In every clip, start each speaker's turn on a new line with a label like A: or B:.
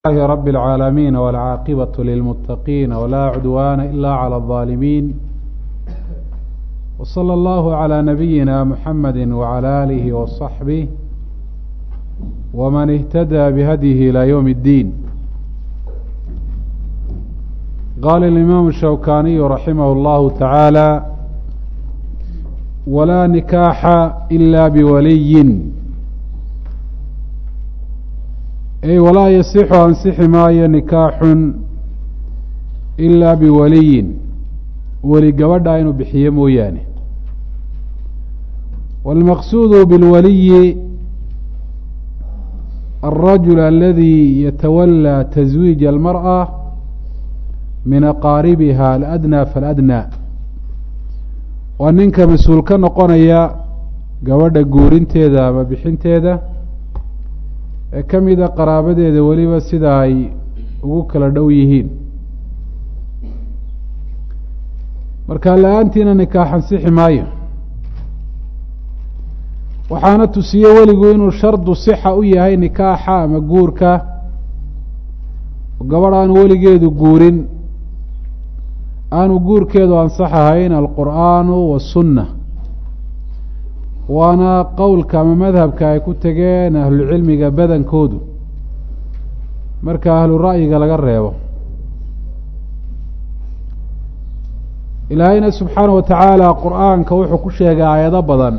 A: لله رب العالمين والعاقبة للمتقين ولا عدوان إلا على الظالمين وصلى الله على نبينا محمد وعلى آله وصحبه ومن اهتدى بهديه إلى يوم الدين قال الإمام الشوكاني رحمه الله تعالى ولا نكاح إلا بولي ay walaa yasixu ansixi maayo nikaaxun ilaa biwaliyin weli gabadha inuu bixiyo mooyaane wاlmaqsuudu biاlwaliyi alrajul aladi yatawalى taswiij almarأة min aqaaribiha aladnى faladnى waa ninka mas-uul ka noqonaya gabadha guurinteeda ama bixinteeda ee ka mida qaraabadeeda weliba sida ay ugu kala dhow yihiin marka la-aantiina nikaax ansixi maayo waxaana tusiye weligu inuu shardu sixa u yahay nikaaxa ama guurka gabadh aanu weligeedu guurin aanu guurkeedu ansax ahayn alqur'aanu wasunna waana qowlka ama madhabka ay ku tegeen ahlucilmiga badankoodu marka ahlu ra'yiga laga reebo ilaahayna subxaana wa tacaala qur-aanka wuxuu ku sheegay aayado badan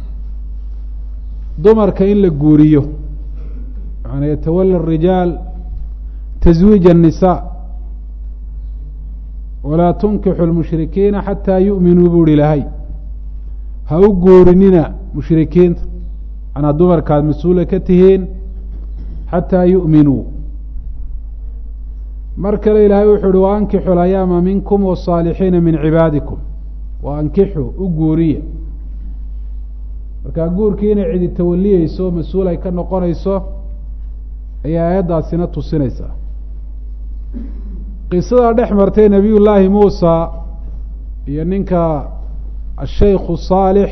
A: dumarka in la guuriyo yaani yatawala arijaal taswiij الnisaa walaa tunkixu lmushrikiina xataa yu'minuu buu hi ilaahay ha u guurinina mushrikiinta manaa dumarkaad mas-uula ka tihiin xataa yu'minuu mar kale ilaahay wuxuu uhi waankixu layaama minkum wasaalixiina min cibaadikum wa ankixu u guuriya markaa guurkii inay cidi tawaliyeyso mas-uul ay ka noqonayso ayay aayaddaasina tusinaysaa qisadaa dhex martay nebiy llaahi muusa iyo ninka الشhيk صاalح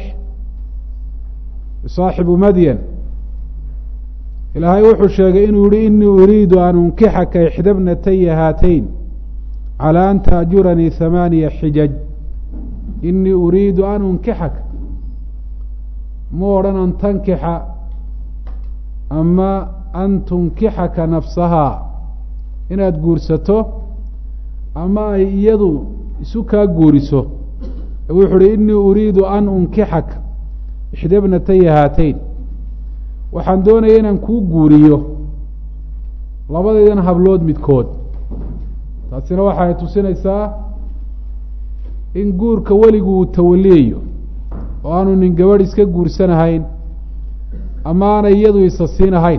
A: صaaxibu madyan ilaahay wuxuu sheegay inuu yihi inii uriidu an unkixaka ixda bnataya haatayn calى an taأjuranii ثamaaniya xijaj inii uriidu an unkixaka mu odhan an tankixa ama an tunkixaka nafsahaa inaad guursato ama ay iyadu isu kaa guuriso wuxu uhi inii uriidu an unkixaka ixda bnataya haatayn waxaan doonaya inaan kuu guuriyo labadaydan hablood midkood taasina waxay tusinaysaa in guurka weligu uu tawaliyayo oo aanu nin gabadh iska guursanahayn ama aanay iyadu isa siinahayn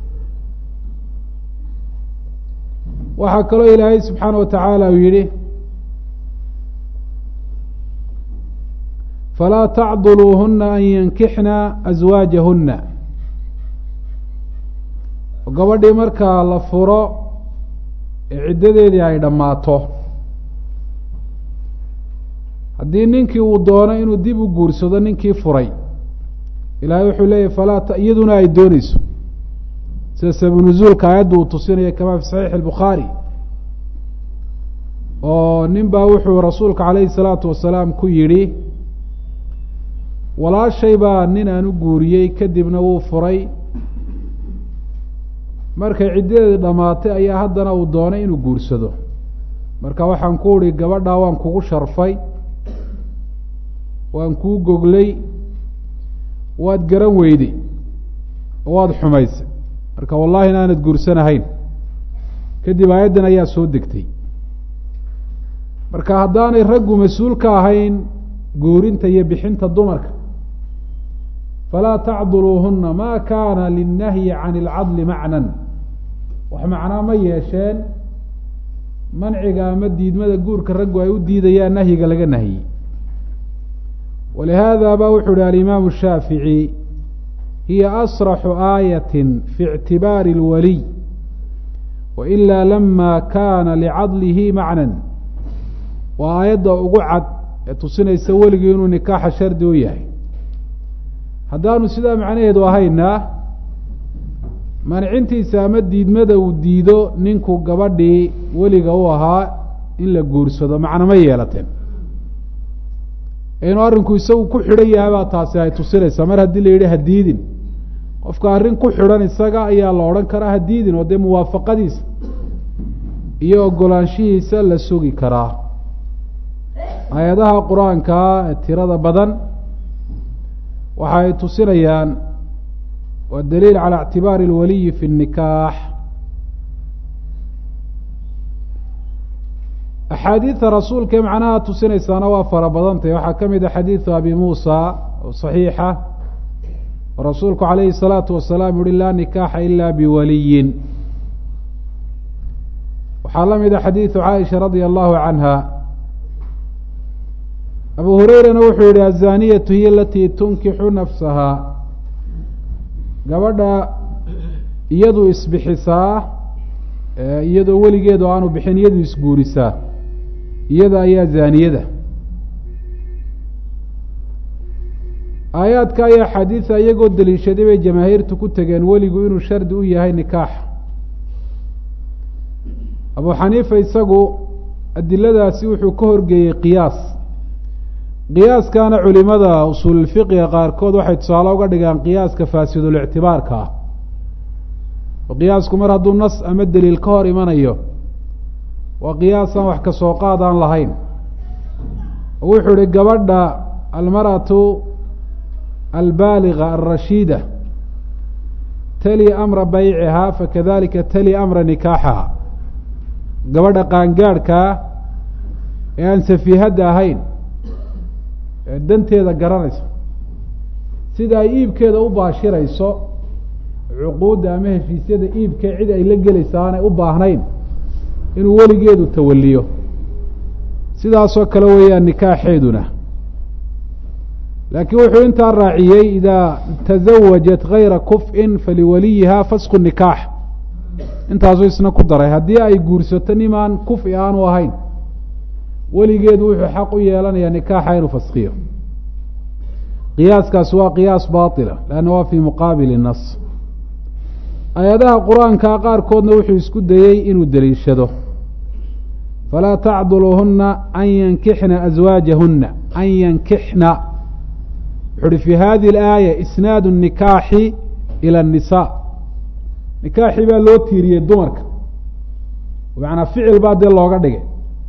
A: waxaa kaloo ilaahay subxaana wa tacaala uu yihi falaa tacduluuhuna an yankixna aswaajahuna gabadhii markaa la furo ee ciddadeedii ay dhammaato haddii ninkii uu doono inuu dib u guursado ninkii furay ilaahay wuxuu leeyahy falaa iyaduna ay dooneyso sida sabanuzuulka aayadda uu tusinaya kamaa fi saxiixi albukhaari oo nin baa wuxuu rasuulka calayhi salaatu wasalaam ku yidhi walaashay baa nin aan u guuriyey kadibna wuu furay markay ciddadeedi dhammaatay ayaa haddana uu doonay inuu guursado marka waxaan ku uhi gabadhaa waan kugu sharfay waan kuu goglay waad garan weyday oo waad xumaysay marka wallahi inaanad guursanahayn kadib aayaddan ayaa soo degtay marka haddaanay raggu mas-uul ka ahayn guurinta iyo bixinta dumarka falaa tacduluuhuna ma kaana linnahyi can ilcadli macnan wax macnaa ma yeesheen manciga ama diidmada guurka raggu ay u diidayaan nahyiga laga nahyey walihaada ba wuxuu uhi alimaamu shaafici hiya asraxu aayati fi ictibaari اlwaliy wailaa lama kana licadlihi macnan waa aayadda ugu cad ee tusinaysa weligii inuu nikaaxa shardi u yahay haddaanu sidaa macnaheedu ahayna mancintiisa ama diidmada uu diido ninku gabadhii weliga u ahaa in la guursado macna ma yeelateen inuu arrinku isagu ku xidhan yahay baa taasi ay tusinaysaa mar haddii la yidhi hadiidin qofka arrin ku xidhan isaga ayaa la odhan karaa hadiidin oo dee muwaafaqadiisa iyo ogolaanshihiisa la sugi karaa aayadaha qur-aankaa ee tirada badan waxa ay tusinayaan waa daliil calى اctibaari اlwaliyi fi الnikaax axaadiida rasuulka ee macnaha tusinaysaana waa fara badantay waxaa ka mid a xadiidu abi muusa oo صaxiixa oo rasuulku calayhi الsalaatu wasalaam yuhi laa nikaaxa ila biwaliyin waxaa la mid a xadiidu caaisha radia allahu canha abu hureyrana wuxuu yihi azaniyatu hiy alatii tunkixu nafsaha gabadha iyadu isbixisaa iyadoo weligeedu aanu bixin iyadu isguurisaa iyada ayaa zaaniyada aayaadka ayaa xadiida iyagoo daliishaday bay jamaahiirtu ku tegeen weligu inuu shardi u yahay nikaax abu xaniifa isagu adiladaasi wuxuu ka horgeeyey qiyaas qiyaaskana culimada usuululfiqiga qaarkood waxay tusaale uga dhigaan qiyaaska faasidul-ictibaarka ah oo qiyaasku mar hadduu nas ama deliil ka hor imanayo waa qiyaasaan wax ka soo qaad aan lahayn oo wuxuu ihi gabadha almar'atu albaaliga alrashiida tali amra baycihaa fakadalika tali amra nikaaxaha gabadha qaangaadhkaa ee aan safiihadda ahayn ee danteeda garanayso sida ay iibkeeda u baashirayso cuquudda ama heshiisyada iibkee cid ay la gelaysa aanay u baahnayn inuu weligeedu tawaliyo sidaasoo kale weeyaan nikaaxeeduna laakiin wuxuu intaa raaciyey idaa tasawajat gayra kuf-in faliwaliyiha fasku nikaax intaasuu isna ku daray haddii ay guursato nimaan kufi aanu ahayn weligeedu wuxuu xaq u yeelanayaa nikaaxa inuu faskiyo qiyaaskaasi waa qiyaas baatila leanna waa fii muqaabili nas aayadaha qur-aanka qaarkoodna wuxuu isku dayey inuu deliishado falaa tacduluhuna an yankixna aswaajahuna an yankixna wuxu uhi fi hadihi alaaya isnaadu nikaaxi ila الnisa nikaaxii baa loo tiiriyey dumarka macanaa ficil baa dee looga dhigay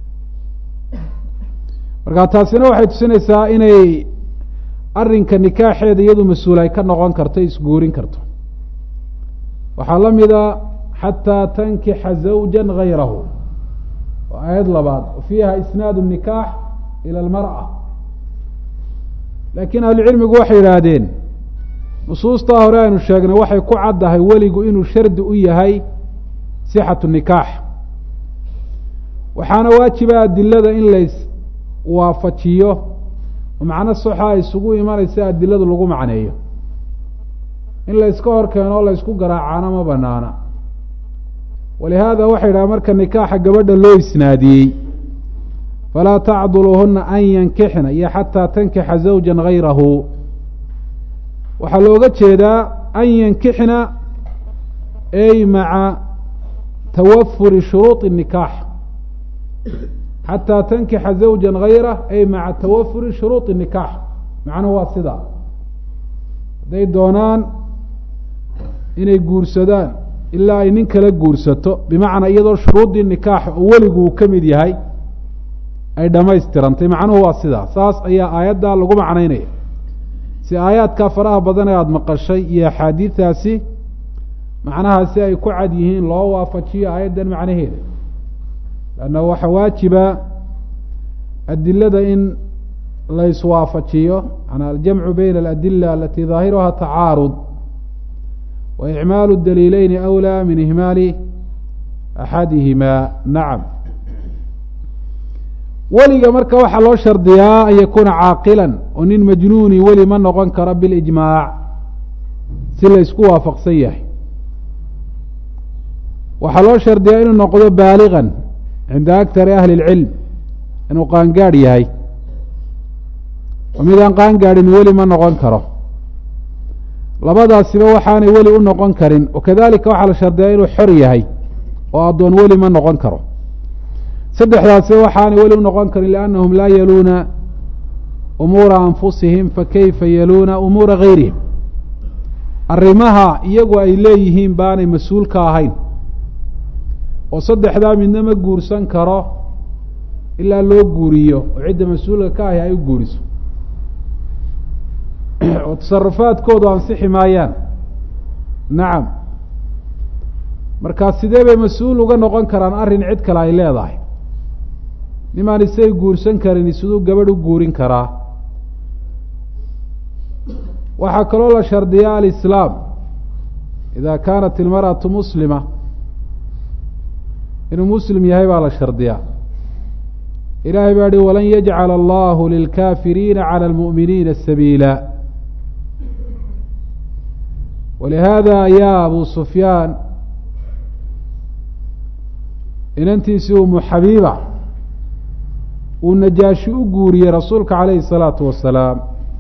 A: marka taasina waxay tusinaysaa inay arrinka nikaaxeeda iyadu mas-uul ay ka noqon karto isguurin karto waxaa la mida xataa tankixa zawja gayrahu waa aayad labaad fiiha isnaadu nikaax ila almar'a laakiin ahlucilmigu waxay yidhaahdeen nusuustaa hore aynu sheegnay waxay ku caddahay weligu inuu shardi u yahay sixatu nikaax waxaana waajiba adilada in lays waafajiyo oo macno soxa ay isugu imanaysa adiladu lagu macneeyo in layska hor keeno o laysku garaacaana ma banaana walihaada waxay yidhaha marka nikaaxa gabadha loo isnaadiyey falaa tacduluhuna an yankixna iyo xataa tankixa zawja gayrahu waxaa looga jeedaa an yankixna ay maca tawafuri shuruuطi nikaax xataa tankixa zawja gayrah ay maca tawafuri shuruuطi nikaax macnuhu waa sidaa hadday doonaan inay guursadaan ilaa ay nin kala guursato bimacnaa iyadoo shuruuddii nikaax oo weligu uu ka mid yahay ay dhammaystirantay macnuhu waa sidaa saas ayaa aayaddaa lagu macnaynaya si aayaadkaa faraha badan ee aada maqashay iyo axaadiidaasi macnahaasi ay ku cad yihiin loo waafajiyo aayaddan macnaheeda lanna waxaa waajiba adilada in layswaafajiyo manaa aljamcu bayna aladila alati daahiruha tacaarud wa icmaalu daliileyni awlaa min ihmaali axadihima nacam weliga marka waxaa loo shardiyaa an yakuuna caaqilan oo nin majnuuni weli ma noqon karo bilijmaac si laysku waafaqsan yahay waxaa loo shardiyaa inuu noqdo baaligan cinda aktari ahli اlcilm inuu qaangaadh yahay oo midaan qaangaadhin weli ma noqon karo labadaasiba waxaanay weli u noqon karin wakadalika waxaa la shardiyaa inuu xor yahay oo addoon weli ma noqon karo saddexdaasiba waxaanay weli u noqon karin liannahum laa yaluuna umuura anfusihim fakayfa yaluuna umuura gayrihim arrimaha iyagu ay leeyihiin baanay mas-uul ka ahayn oo saddexdaa midna ma guursan karo ilaa loo guuriyo oo cidda mas-uulka ka ahi ay u guuriso oo tasarufaadkoodu ansixi maayaan nacam markaa sidee bay mas-uul uga noqon karaan arrin cid kale ay leedahay nimaan isay guursan karin siduu gabadh u guurin karaa waxaa kaloo la shardiyaa alislaam ida kaanat ilmarأaةu muslima inuu muslim yahay baa la shardiyaa ilahay baa hi walan yajcala allahu lilkafiriina calى اlmuؤminiina sabiila walihaada ayaa abu sufyaan inantiisii umu xabiiba uu najaashi u guuriyey rasuulka calayhi الsalaatu wasalaam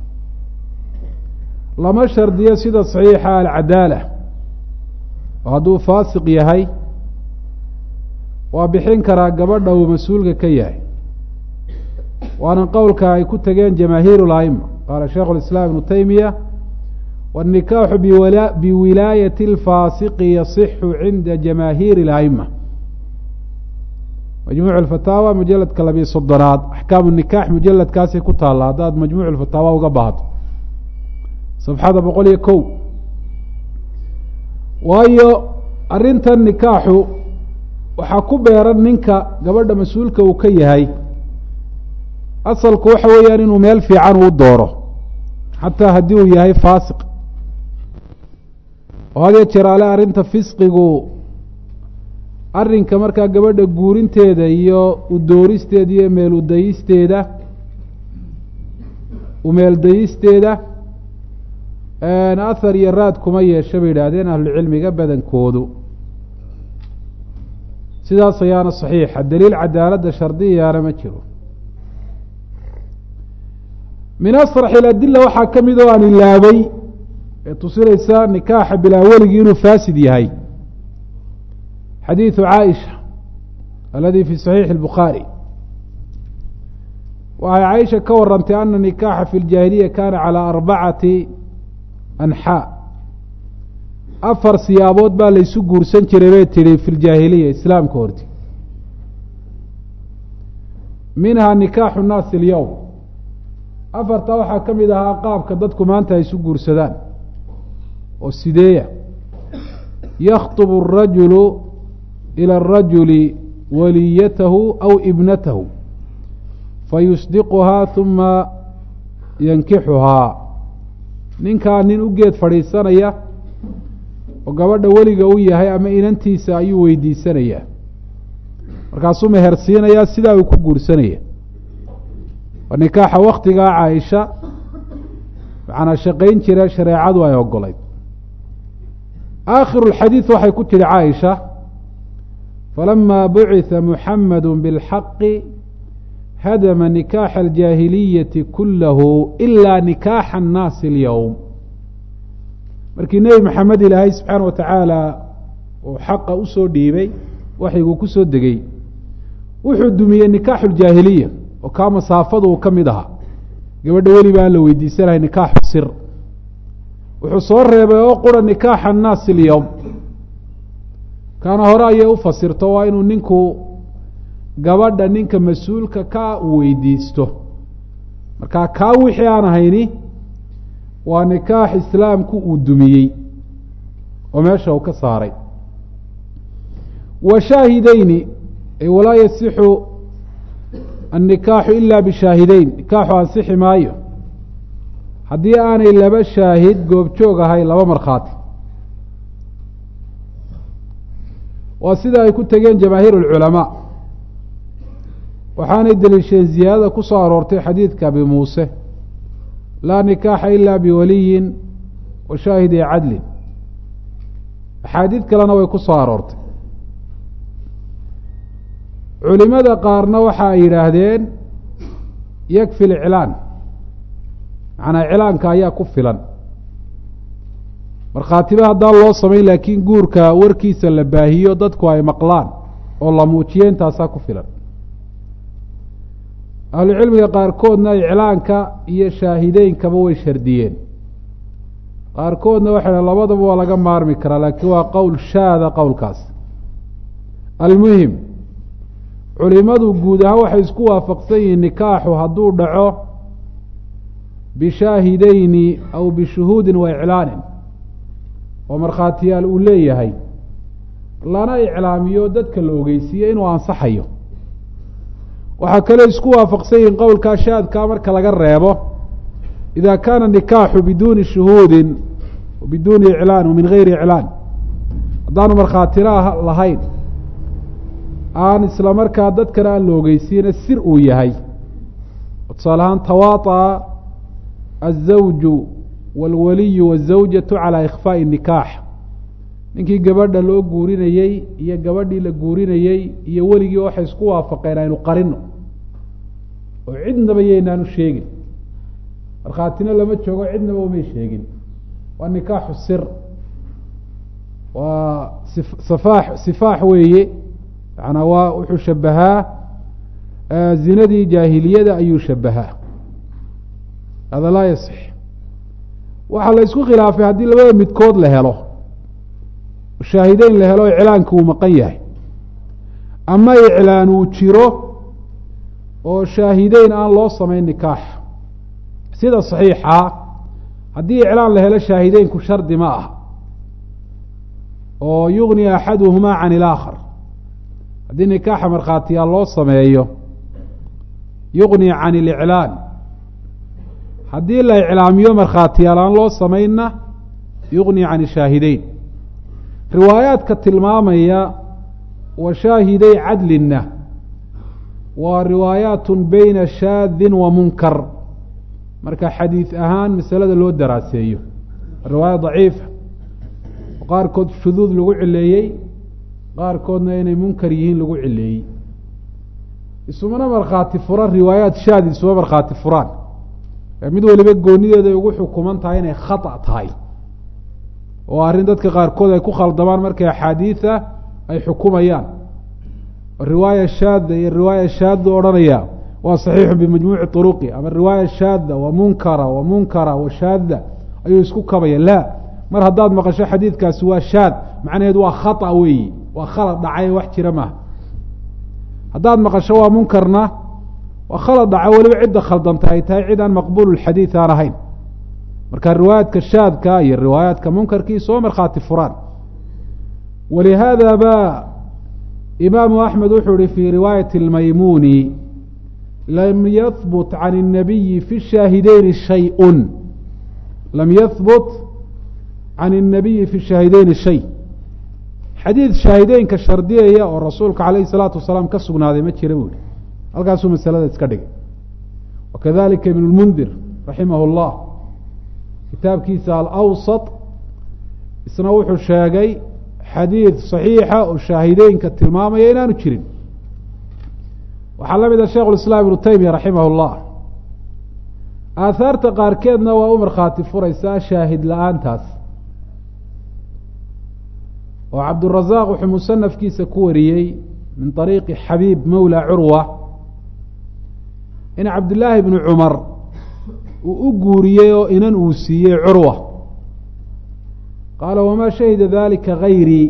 A: lama shardiyo sida saxiixa alcadaala oo hadduu faasiq yahay waa bixin karaa gabadha uu mas-uulka ka yahay waana qowlka ay ku tageen jamaahiir اla'ima qaala sheikhu اlislaam ibnu taymiya wالnikaaxu biwilaayati اlfaasiqi yasixu cinda jamaahiir اla'ima majmuuc اfataawa mujaladka labiyo soddonaad axkaamu nikax mujaladkaasay ku taalla haddaad majmuuc fataawa uga baahato safxada boqol iyo kow waayo arrintan nikaaxu waxaa ku beeran ninka gabadha mas-uulka uu ka yahay asalku waxa weeyaan inuu meel fiican uu dooro xataa haddii uu yahay faasiq oo had iyo jeer ale arrinta fisqigu arrinka markaa gabadha guurinteeda iyo udooristeeda iyo meel udayisteeda umeeldayisteeda ahar iyo raad kuma yeesha bay yidhaahdeen ahlucilmiga badankoodu sidaas ayaana saxiixa daliil cadaaladda shardiyaana ma jiro min asrax iladila waxaa ka mid oo aan ilaabay ee tusinaysa nikaaxa bilaa weligii inuu faasid yahay xadiidu caaisha aladi fi saxiixi اlbukhaari waxay caaisha ka warantay ana nikaaxa fi ljaahiliya kana calى arbacati anxaa afar siyaabood baa laysu guursan jiray bay tidhi fi ljaahiliya islaamka horti minhaa nikaaxu nnaasi اlyowm afartaa waxaa ka mid ahaa qaabka dadku maanta ay isu guursadaan oo sideeya yakhطb الrajulu ilى الrajuli waliyatahu aw ibnatahu fayusdiquhaa ثuma yankixuhaa ninkaa nin u geed fadhiisanaya oo gabadha weliga u yahay ama inantiisa ayuu weydiisanayaa markaasuu mehersiinayaa sidaa uu ku guursanaya waa nikaaxa waktigaa caaisha macnaa shaqayn jira shareecadu ay ogolayd aakhiru lxadiid waxay ku tidhi caaisha falama bucitha muxamadu biاlxaqi hadama nikaaxa aljaahiliyati kulahu ilaa nikaaxa annaasi اlyowm markii nebi maxamed ilaahay subxaana wa tacaala uu xaqa usoo dhiibay waxayguu ku soo degey wuxuu dumiyey nikaaxu ljaahiliya oo kaa masaafadu uu ka mid ahaa gabadha weliba aan la weydiisanahay nikaaxu sir wuxuu soo reebay oo qura nikaaxa annaasi اlyowm kaana hore ayay u fasirto waa inuu ninku gabadha ninka mas-uulka ka uu weydiisto markaa kaa wixii aan ahayni waa nikaax islaamku uu dumiyey oo meesha uu ka saaray wa shaahideyni walaa yasixu annikaaxu ila bishaahideyn nikaaxu ansixi maayo haddii aanay laba shaahid goobjoog ahay laba markhaati waa sida ay ku tegeen jamaahiir اlculamaa waxaanay deliisheen ziyaadada ku soo aroortay xadiidka abi muuse laa nikaaxa ila biwaliyin wa shaahidi cadlin axaadiid kalena way ku soo aroortay culimada qaarna waxa ay yidhaahdeen yakfi liclaan macnaa iclaanka ayaa ku filan markhaatiba haddaan loo samayn laakiin guurka warkiisa la baahiyo dadku ay maqlaan oo la muujiyo intaasaa ku filan ahlucilmiga qaarkoodna iclaanka iyo shaahideynkaba way shardiyeen qaarkoodna waxay dhahen labadaba waa laga maarmi karaa laakiin waa qowl shaada qowlkaas almuhim culimadu guud ahaan waxay isku waafaqsan yihiin nikaaxu hadduu dhaco bishaahideyni aw bishuhuudin wa iclaanin oo markhaatiyaal uu leeyahay lana iclaamiyo dadka la ogeysiiye inuu ansaxayo waxaa kaloo isku waafaqsan yihiin qowlkaa shaadkaa marka laga reebo ida kaana nikaaxu biduuni shuhuudin biduuni iclaan wa min gayri iclaan haddaanu markhaatina lahayn aan isla markaa dadkana aan la ogeysiina sir uu yahay tusaale ahaan tawaطa الزawju wاlwaliyu wالزawjatu calى ikfaaءi الnikaax ninkii gabadha loo guurinayey iyo gabadhii la guurinayey iyo weligii waxay isku waafaqeen aynu qarino oo cidnaba yaynaanu sheegin markhaatina lama joogo cidnaba umay sheegin waa nikaaxu sir waa sifaax sifaax weeye yaana waa wuxuu shabahaa zinadii jaahiliyada ayuu shabahaa hada laa yasix waxaa la isku khilaafay haddii labada midkood la helo shaahideyn la helo iclaanka uu maqan yahay ama iclaan uu jiro oo shaahideyn aan loo samayn nikaax sida saxiixa haddii iclaan la helo shaahideynku shardi ma ah oo yugni axaduhumaa can ilaakhar haddii nikaaxa markhaatiyaal loo sameeyo yugni can iliclaan haddii la iclaamiyo markhaatiyaal aan loo samaynna yugni can ishaahideyn riwaayaadka tilmaamaya wa shaahiday cadlinna waa riwaayaat beyna shaadin wa munkar marka xadiid ahaan masalada loo daraaseeyo riwaaya daciifa qaarkood shuduud lagu cileeyey qaarkoodna inay munkar yihiin lagu cileeyey isumana markhaati furan riwaayaat shaad isuma markhaati furaan mid waliba goonideeda ay ugu xukuman tahay inay khata tahay oo arrin dadka qaarkood ay ku khaldamaan markay axaadiida ay xukumayaan riwaaya shaada iyo riwaaya shaada odhanaya waa saxiixu bimajmuuci turuqi ama riwaaya shaada wa munkara wa munkara wa shaada ayuu isku kabaya la mar haddaad maqasho xadiidkaasi waa shaad macnaheed waa khata weeyi waa khalad dhacay wax jira maaha haddaad maqasho waa munkarna waa khalad dhaca weliba cidda khaldanta ay tahay cid aan maqbuul xadiid aan ahayn marka riwaayaadka shaadka iyo riwaayaadka munkarkii soo markhaati furaan walihaada ba imaamu axmed wuxuu ihi fi riwaayati اlmaymuni lam yahbut can الnabiyi fi shaahideyni shayء lam yahbut can الnabiyi fi shaahideyni shay xadiid shaahideynka shardiyaya oo rasuulka calayh الsalaatu wasalaam ka sugnaaday ma jira buu ihi halkaasuu masalada iska dhigay wakadalika ibn اlmundir raximah اllah kitaabkiisa alawsat isna wuxuu sheegay xadiid صaxiixa oo shaahideynka tilmaamaya inaanu jirin waxaa la mid a sheikh اislaam ibnu taymiya raximah اllah aahaarta qaarkeedna waa u markhaati furaysaa shaahid la-aantaas oo cabdurazaq wuxuu musanafkiisa ku wariyey min طariiqi xabiib mawla curwa in cabdillaahi bni cumar uu u guuriyey oo inan uu siiyey curwa qaala wamaa shahida dalika gayrii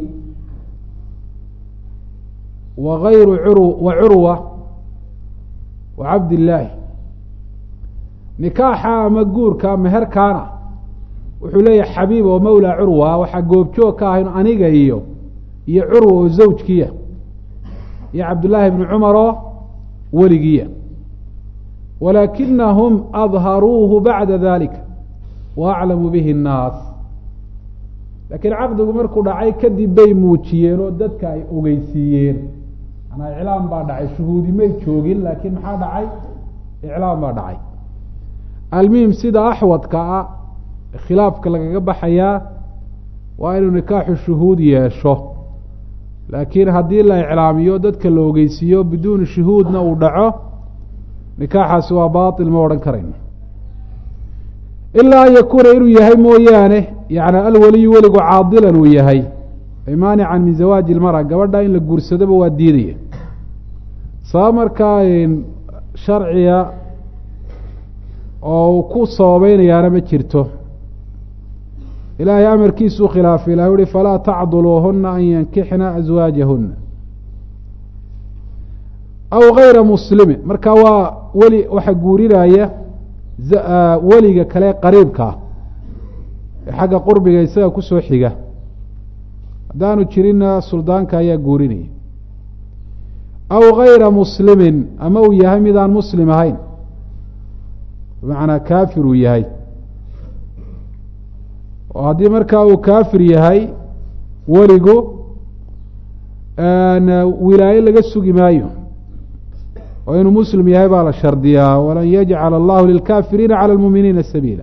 A: wa gayru cur wa curwa wa cabdillaahi nikaaxa ama guurka meherkaana wuxuu leeyahay xabiib oo mawla curwa waxaa goobjoog ka ahayn aniga iyo iyo curwa oo zawjkiya iyo cabdullaahi bni cumar oo weligiya walaakinahum adharuuhu bacda dalika wa aclamu bihi الnaas laakiin caqdigu markuu dhacay kadib bay muujiyeen oo dadka ay ogeysiiyeen manaa iclaam baa dhacay shuhuudi may joogin laakiin maxaa dhacay iclaam baa dhacay almuhim sida axwadka ah khilaafka lagaga baxayaa waa inuu nikaaxu shuhuud yeesho laakiin haddii la iclaamiyo dadka la ogeysiiyo biduuni shuhuudna uu dhaco nikaaxaasi waa baatil ma odhan karayno ilaa an yakuuna inuu yahay mooyaane yani alweliyu weligu caadilan uu yahay ay maanican min zawaaji ilmara gabadha in la guursadoba waa diidaya sabab markaa sharciga oo uu ku sababeynayaana ma jirto ilaahay amarkiisuu khilaafay ilah uhi falaa tacduluuhuna an yankixna aswaajahuna aw gayra muslimin marka waa weli waxa guurinaya weliga kale qariibka ah ee xagga qurbiga isaga kusoo xiga haddaanu jirinna suldaanka ayaa guurinaya aw gayra muslimin ama uu yahay midaan muslim ahayn bimacnaa kaafir uu yahay oo haddii markaa uu kaafir yahay weligu wilaaye laga sugi maayo oo inuu muslim yahay baa la shardiyaa walan yajcala allahu lilkaafiriina cala lmuuminiina sabiila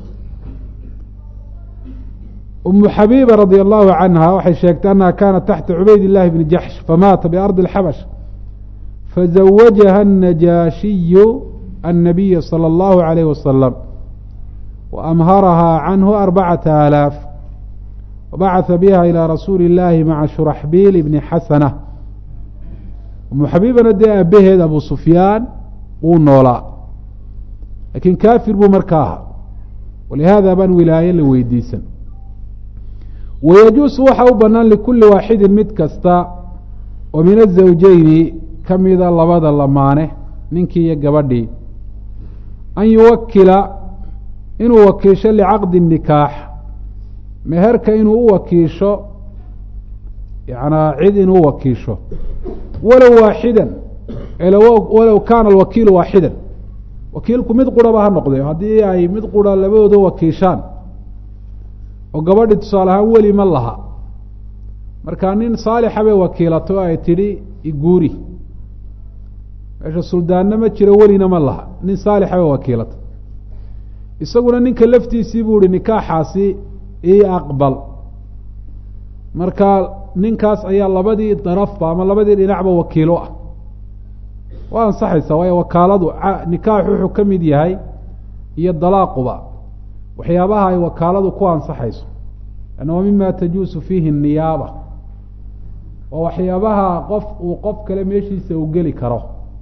A: umu xabiiba radi allahu canha waxay sheegtay annaha kaanat taxta cubayd illahi bni jaxsh famaata biardi اlxabash fazawajaha الnajaashiyu الnabiya salى اllahu عalayh wasalam waamharahaa canhu arbacata aalaaf wabacaثa biha ilى rasuuli اllahi maca shuraxbiil ibni xasana umu xabiibana dee aabaheed abu sufyaan wuu noolaa laakiin kaafir buu marka ahaa walihaada baan wilaaye la weydiisan wayajuusu waxa u banaan likuli waaxidin mid kasta oo min azawjeyni ka mida labada lamaane ninkii iyo gabadhii an yuwakila inuu wakiisho licaqdi nikaax meherka inuu u wakiisho yanaa cid inuu wakiisho walow waaxidan walow kaana alwakiilu waaxidan wakiilku mid quraba ha noqde haddii ay mid qura labadooda wakiishaan oo gabadhi tusaale ahaan weli ma laha marka nin saalixa bay wakiilato ay tidhi iguuri meesha suldaanna ma jiro welina ma laha nin saalixa bay wakiilatay isaguna ninka laftiisii buu ihi nikaaxaasi ii aqbal marka ninkaas ayaa labadii darafba ama labadii dhinacba wakiilo ah waa ansaxaysa waayo wakaaladu nikaaxu wuxuu ka mid yahay iyo dalaaquba waxyaabaha ay wakaaladu ku ansaxayso anna wa mima tajuusu fiihi niyaaba waa waxyaabaha qof uu qof kale meeshiisa u geli karo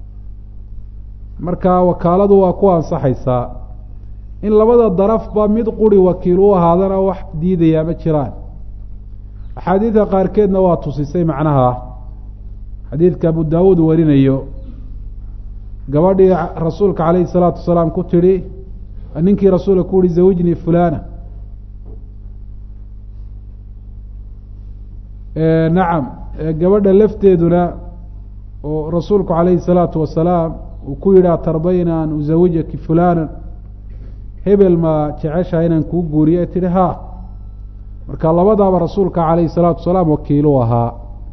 A: marka wakaaladu waa ku ansaxaysaa in labada darafba mid quri wakiil u ahaadana wax diidayaa ma jiraan axaadiidka qaarkeedna waa tusisay macnaha xadiidka abu daawuud warinayo gabadhii rasuulka calayhi salaatu wasalaam ku tidhi ninkii rasuulka ku yihi zawijnii fulana nacam gabadha lafteeduna oo rasuulku calayhi salaatu wasalaam uu ku yidhi atardayna an uzawijaki fulana hebel ma jeceshaha inaan kuu guuriyo e tihi ha marka labadaaba rasuulka calayhi salaatu wasalaam wakiilu ahaa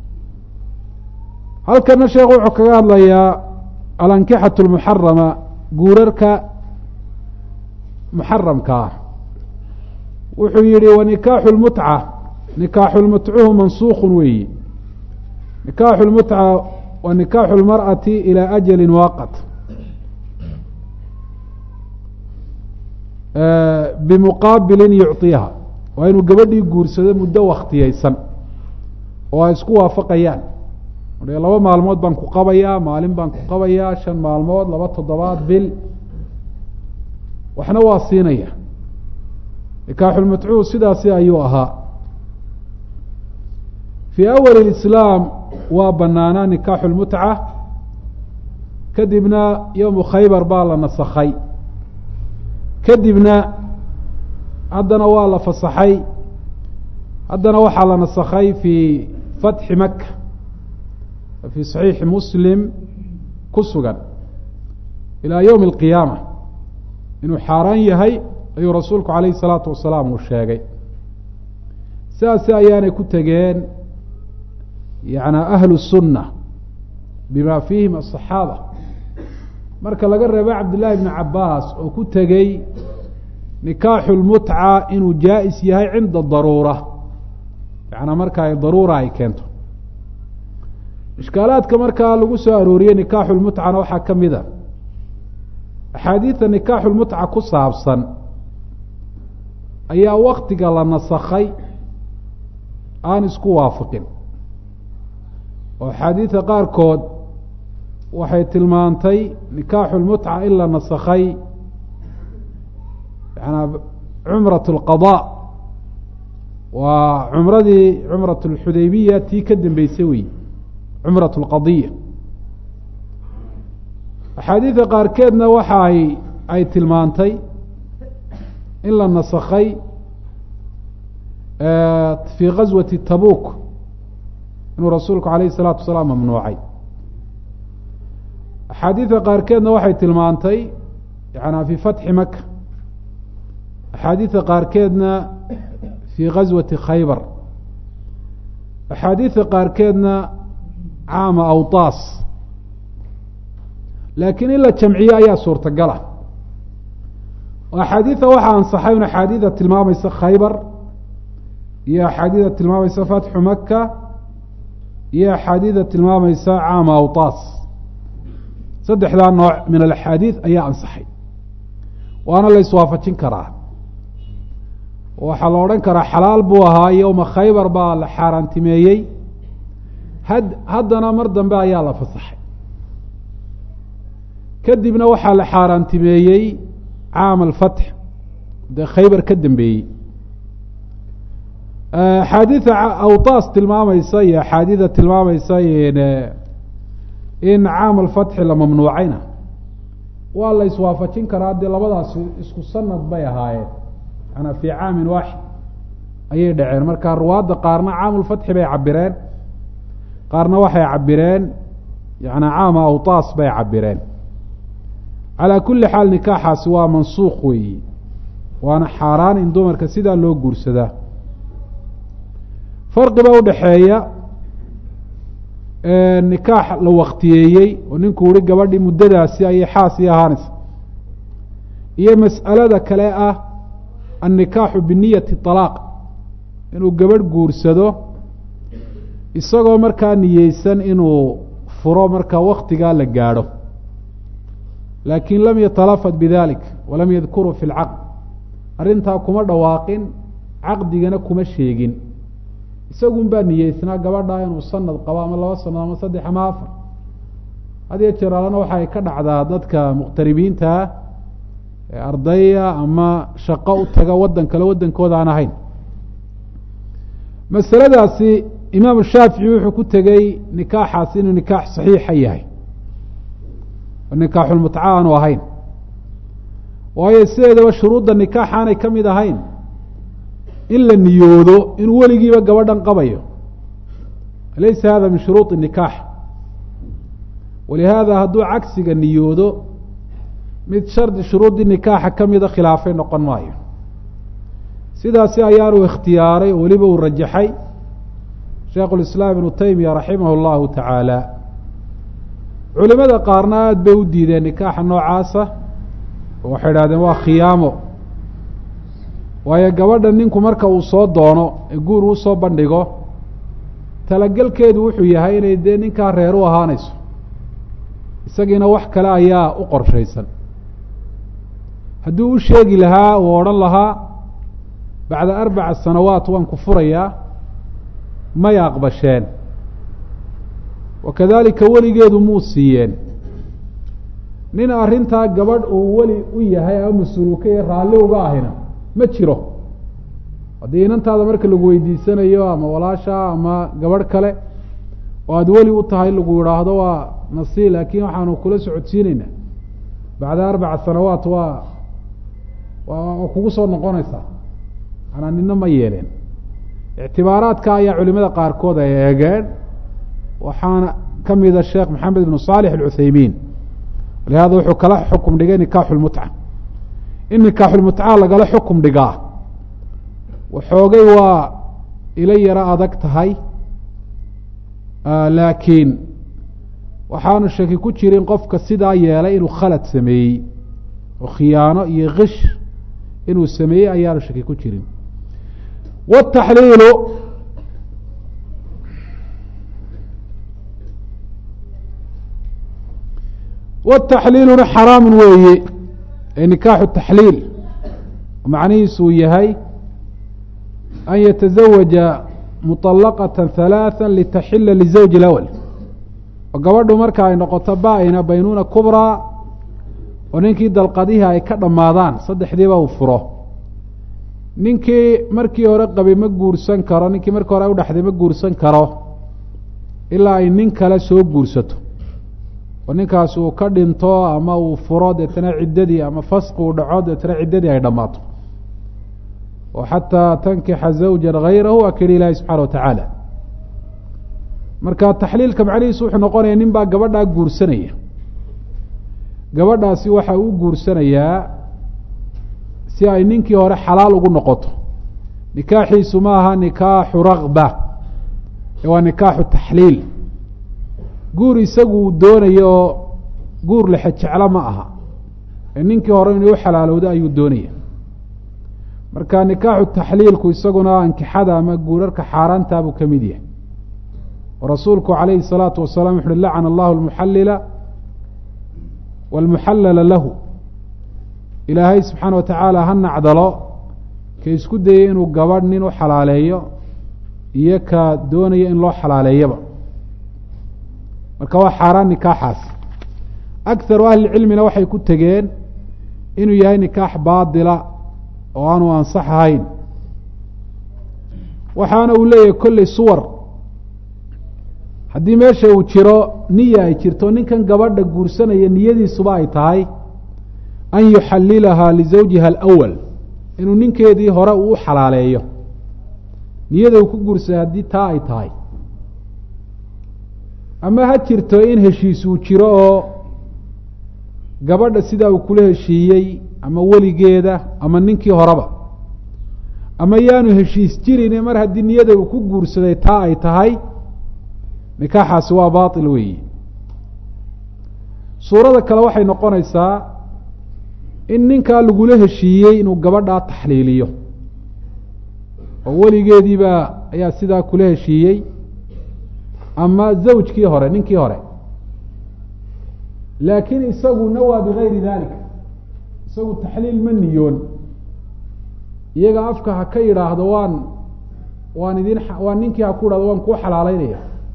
A: halkana sheekhu wuxuu kaga hadlayaa alankixatu lmuxarama guurarka muxaramka ah wuxuu yihi wanikaaxu lmutca nikaaxu lmutcuhu mansuukun weeyi nikaaxu lmutca wa nikaaxu lmar'ati ilaa ajali waaqat bimuqaabilin yucطiha waa inuu gabadhii guursado muddo wakhtiyeysan oo ay isku waafaqayaan laba maalmood baan ku qabayaa maalin baan ku qabayaa shan maalmood laba toddobaad bil waxna waa siinaya nikaaxulmatcuud sidaasi ayuu ahaa fii awali islaam waa banaanaa nikaaxu lmutca kadibna yowmu khaybar baa la nasakhay kadibna haddana waa la fasaxay haddana waxaa la nasakhay fii fatxi maka fii saxiixi muslim ku sugan ilaa yowmi alqiyaama inuu xaaraan yahay ayuu rasuulku calayhi salaatu wasalaam uu sheegay sidaasi ayaanay ku tegeen yana ahlu sunna bima fiihim asaxaaba marka laga reebo cabdillahi bni cabaas oo ku tegey nikaaxu lmutca inuu jaa-is yahay cinda daruura yaana marka ay daruura ay keento ishkaalaadka markaa lagu soo arooriyey nikaaxu lmutcana waxaa ka mid a axaadiida nikaaxu lmutca ku saabsan ayaa waktiga la nasakhay aan isku waafaqin oo axaadiida qaarkood waxay tilmaantay nikaaxu lmutca in la nasakhay yanaa cumrat اlqaضاء waa cumradii cumrat اlxudaybiya tii ka dambeysay wey cumrat اlqadiya axaadiida qaarkeedna waxa ay ay tilmaantay in la nasakhay fii gaswati tabuk inuu rasuulku alayh الsalaatu wasalaam mamnuucay axaadiida qaarkeedna waxay tilmaantay yana fii fatxi maka axaadiida qaarkeedna fii gaswati khaybar axaadiida qaarkeedna caama awtaas laakiin in la jamciyo ayaa suurtagala oo axaadiida waxaa ansaxay un axaadiida tilmaamaysa khaybar iyo axaadiida tilmaamaysa fatxu maka iyo axaadiida tilmaamaysa caama awtaas saddexdaa nooc min alaxaadiid ayaa ansaxay waana la iswaafajin karaa waxaa la odhan karaa xalaal buu ahaa yowma khaybar baa la xaaraantimeeyey had haddana mar dambe ayaa la fasaxay kadibna waxaa la xaaraantimeeyey caam alfatx dee khaybar ka dambeeyey axaadiida awtaas tilmaamaysa iyo axaadiida tilmaamaysa in caam alfatxi la mamnuucayna waa la iswaafajin karaa dee labadaasi isku sanad bay ahaayeen manaa fii caamin waaxid ayay dhaceen marka ruwaadda qaarna caamulfatxi bay cabireen qaarna waxay cabireen yana caama awtaas bay cabireen calaa kulli xaal nikaaxaasi waa mansuuq weeyi waana xaaraan in dumarka sidaa loo guursadaa farqiba udhaxeeya nikaax la waktiyeeyey oo ninkuu uhi gabadhii muddadaasi ayay xaasii ahaanaysa iyo mas'alada kale ah annikaaxu biniyati طalaaq inuu gabadh guursado isagoo markaa niyeysan inuu furo markaa waktigaa la gaadho laakin lam yatalafad bidalik walam yadkuruu fi lcaqd arrintaa kuma dhawaaqin caqdigana kuma sheegin isagun baa niyeysnaa gabadhaa inuu sanad qabo ama laba sanad ama saddex ama afar hadiyo jeer alana waxay ka dhacdaa dadka muqhtaribiintaa ee ardaya ama shaqo u taga waddan kale waddankooda aan ahayn masaladaasi imaamu shaafici wuxuu ku tegey nikaaxaasi inuu nikaax saxiixa yahay oo nikaaxulmutca aanu ahayn waayo sideedaba shuruudda nikaax aanay ka mid ahayn in la niyoodo inuu weligiiba gabadhan qabayo laysa hada min shuruuط الnikaax walihaada hadduu cagsiga niyoodo mid shardi shuruudii nikaaxa kamida khilaafay noqon maayo sidaasi ayaanu ikhtiyaaray oo weliba uu rajaxay sheikh اlislaam ibnu taymiya raximah اllahu tacaala culimada qaarna aada bay u diideen nikaaxa noocaasa oo waxay idhahdeen waa khiyaamo waayo gabadha ninku marka uu soo doono ee guur uu soo bandhigo talagelkeedu wuxuu yahay inay dee ninkaa reer u ahaanayso isagiina wax kale ayaa u qorshaysan hadduu u sheegi lahaa uu odhan lahaa bacda arbaca sanawaat waan ku furayaa may aqbasheen wakadalika weligeedu muu siiyeen nin arrintaa gabadh uu weli u yahay ama mas-uuluka iyo raalli uga ahina ma jiro haddii inantaada marka lagu weydiisanayo ama walaasha ama gabadh kale oo aada weli u tahay lagu yidhaahdo waa nasi laakiin waxaanu kula socodsiineynaa bacda arbaca sanawaat waa waa kugu soo noqonaysaa manaa nina ma yeeleen ictibaaraadka ayaa culimada qaarkood ay eegeen waxaana ka mida sheekh maxamed ibnu saalix alcuthaymiin walihada wuxuu kala xukum dhigay nikaaxu lmutca in nikaaxulmutca lagala xukum dhigaa waxoogay waa ila yaro adag tahay laakiin waxaanu shaki ku jirin qofka sidaa yeelay inuu khalad sameeyey oo khiyaano iyo kish inuu sameeyey ayaanu shaki ku jirin wataxliilu wataxliiluna xaraamun weeye ee nikaaxu taxliil macnihiisu uu yahay an yatazawaja muطalaqata halaatha litaxila lizawji اlawal oo gabadhu marka ay noqoto ba-ina baynuuna kubraa oo ninkii dalqadihii ay ka dhammaadaan saddexdiiba uu furo ninkii markii hore qabay ma guursan karo ninkii markii hore udhaxday ma guursan karo ilaa ay nin kale soo guursato oo ninkaas uu ka dhinto ama uu furo deetana ciddadii ama fasqi uu dhaco deetana ciddadii ay dhammaato oo xataa tankixa zawjan hayrahu waa keli ilaahi subxana watacaala marka taxliilka macnihiisu wuxuu noqonaya nin baa gabadhaa guursanaya gabadhaasi waxa uu guursanayaa si ay ninkii hore xalaal ugu noqoto nikaaxiisu ma aha nikaaxu rakba ee waa nikaaxu taxliil guur isagu uu doonayo oo guur lexe jeclo ma aha ee ninkii hore inuu u xalaalowdo ayuu doonaya marka nikaaxu taxliilku isaguna ankixada ama guurarka xaaraantaa buu ka mid yahay oo rasuulku calayhi الsalaatu wasalaam wuxu uhi lacana allahu lmuxallila wاlmuxallala lahu ilaahay subxaana wa tacaala ha nacdalo ka isku dayay inuu gabadh nin u xalaaleeyo iyo ka doonaya in loo xalaaleeyaba marka waa xaaraan nikaaxaas akharu ahlicilmina waxay ku tegeen inuu yahay nikaax baadila oo aanu ansax ahayn waxaana uu leeyahay kolley suwar haddii meesha uu jiro niya ay jirto ninkan gabadha guursanaya niyadiisuba ay tahay an yuxallilahaa lizawjiha alawal inuu ninkeedii hore uu u xalaaleeyo niyada uu ku guursaday haddii taa ay tahay ama ha jirto in heshiis uu jiro oo gabadha sidaa uu kula heshiiyey ama weligeeda ama ninkii horeba ama yaanu heshiis jirin mar haddii niyada uu ku guursaday taa ay tahay nikaaxaasi waa baatil weeyi suurada kale waxay noqonaysaa in ninkaa lagula heshiiyey inuu gabadhaa taxliiliyo oo weligeediibaa ayaa sidaa kula heshiiyey ama zawjkii hore ninkii hore laakiin isagu nawaa bigayri dalika isagu taxliil ma niyoon iyaga afka ha ka yidhaahdo waan waan idin waan ninkii ha ku idhahdo waan kuu xalaaleynaya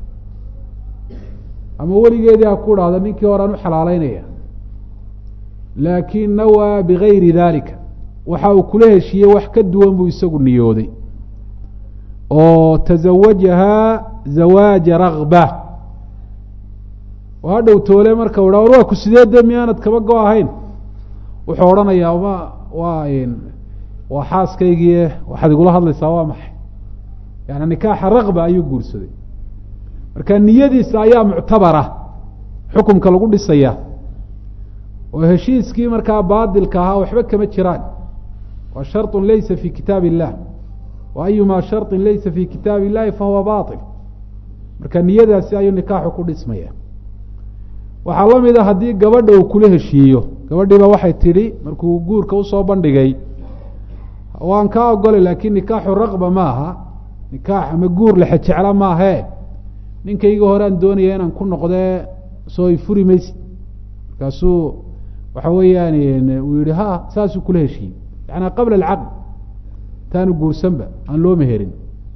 A: ama weligeedii ha ku idhahdo ninkii horean u xalaaleynaya laakiin nawaa bigayri dalika waxa uu kula heshiiyey wax ka duwan buu isagu niyooday oo tazawajahaa zawaaja rakba oo hadhow toole marka u ha war waa ku sidee de miyaanad kaba go ahayn wuxuu odhanayaa ma waa waa xaaskaygii waxaad igula hadlaysaa waa maxay yani nikaaxa rakba ayuu guursaday marka niyadiisa ayaa muctabara xukumka lagu dhisaya oo heshiiskii markaa baadilka ahaa waxba kama jiraan waa sharطu laysa fi kitaab illah wa ayuma sharطin laysa fi kitaab illahi fahuwa baطil marka niyadaasi ayuu nikaaxu ku dhismaya waxaa la mid a haddii gabadha uu kula heshiiyo gabadhiiba waxay tidhi markuu guurka usoo bandhigay waan kaa ogolay laakiin nikaaxu rakba ma aha nikaax ama guur lexe jecla maahe ninkayga hore aan doonaya inaan ku noqdee soo ifuri maysid markaasuu waxa weeyaan uu yihi ha saasuu kula heshiiyey yaani qabla alcaqd taanu guursanba aan loo meherin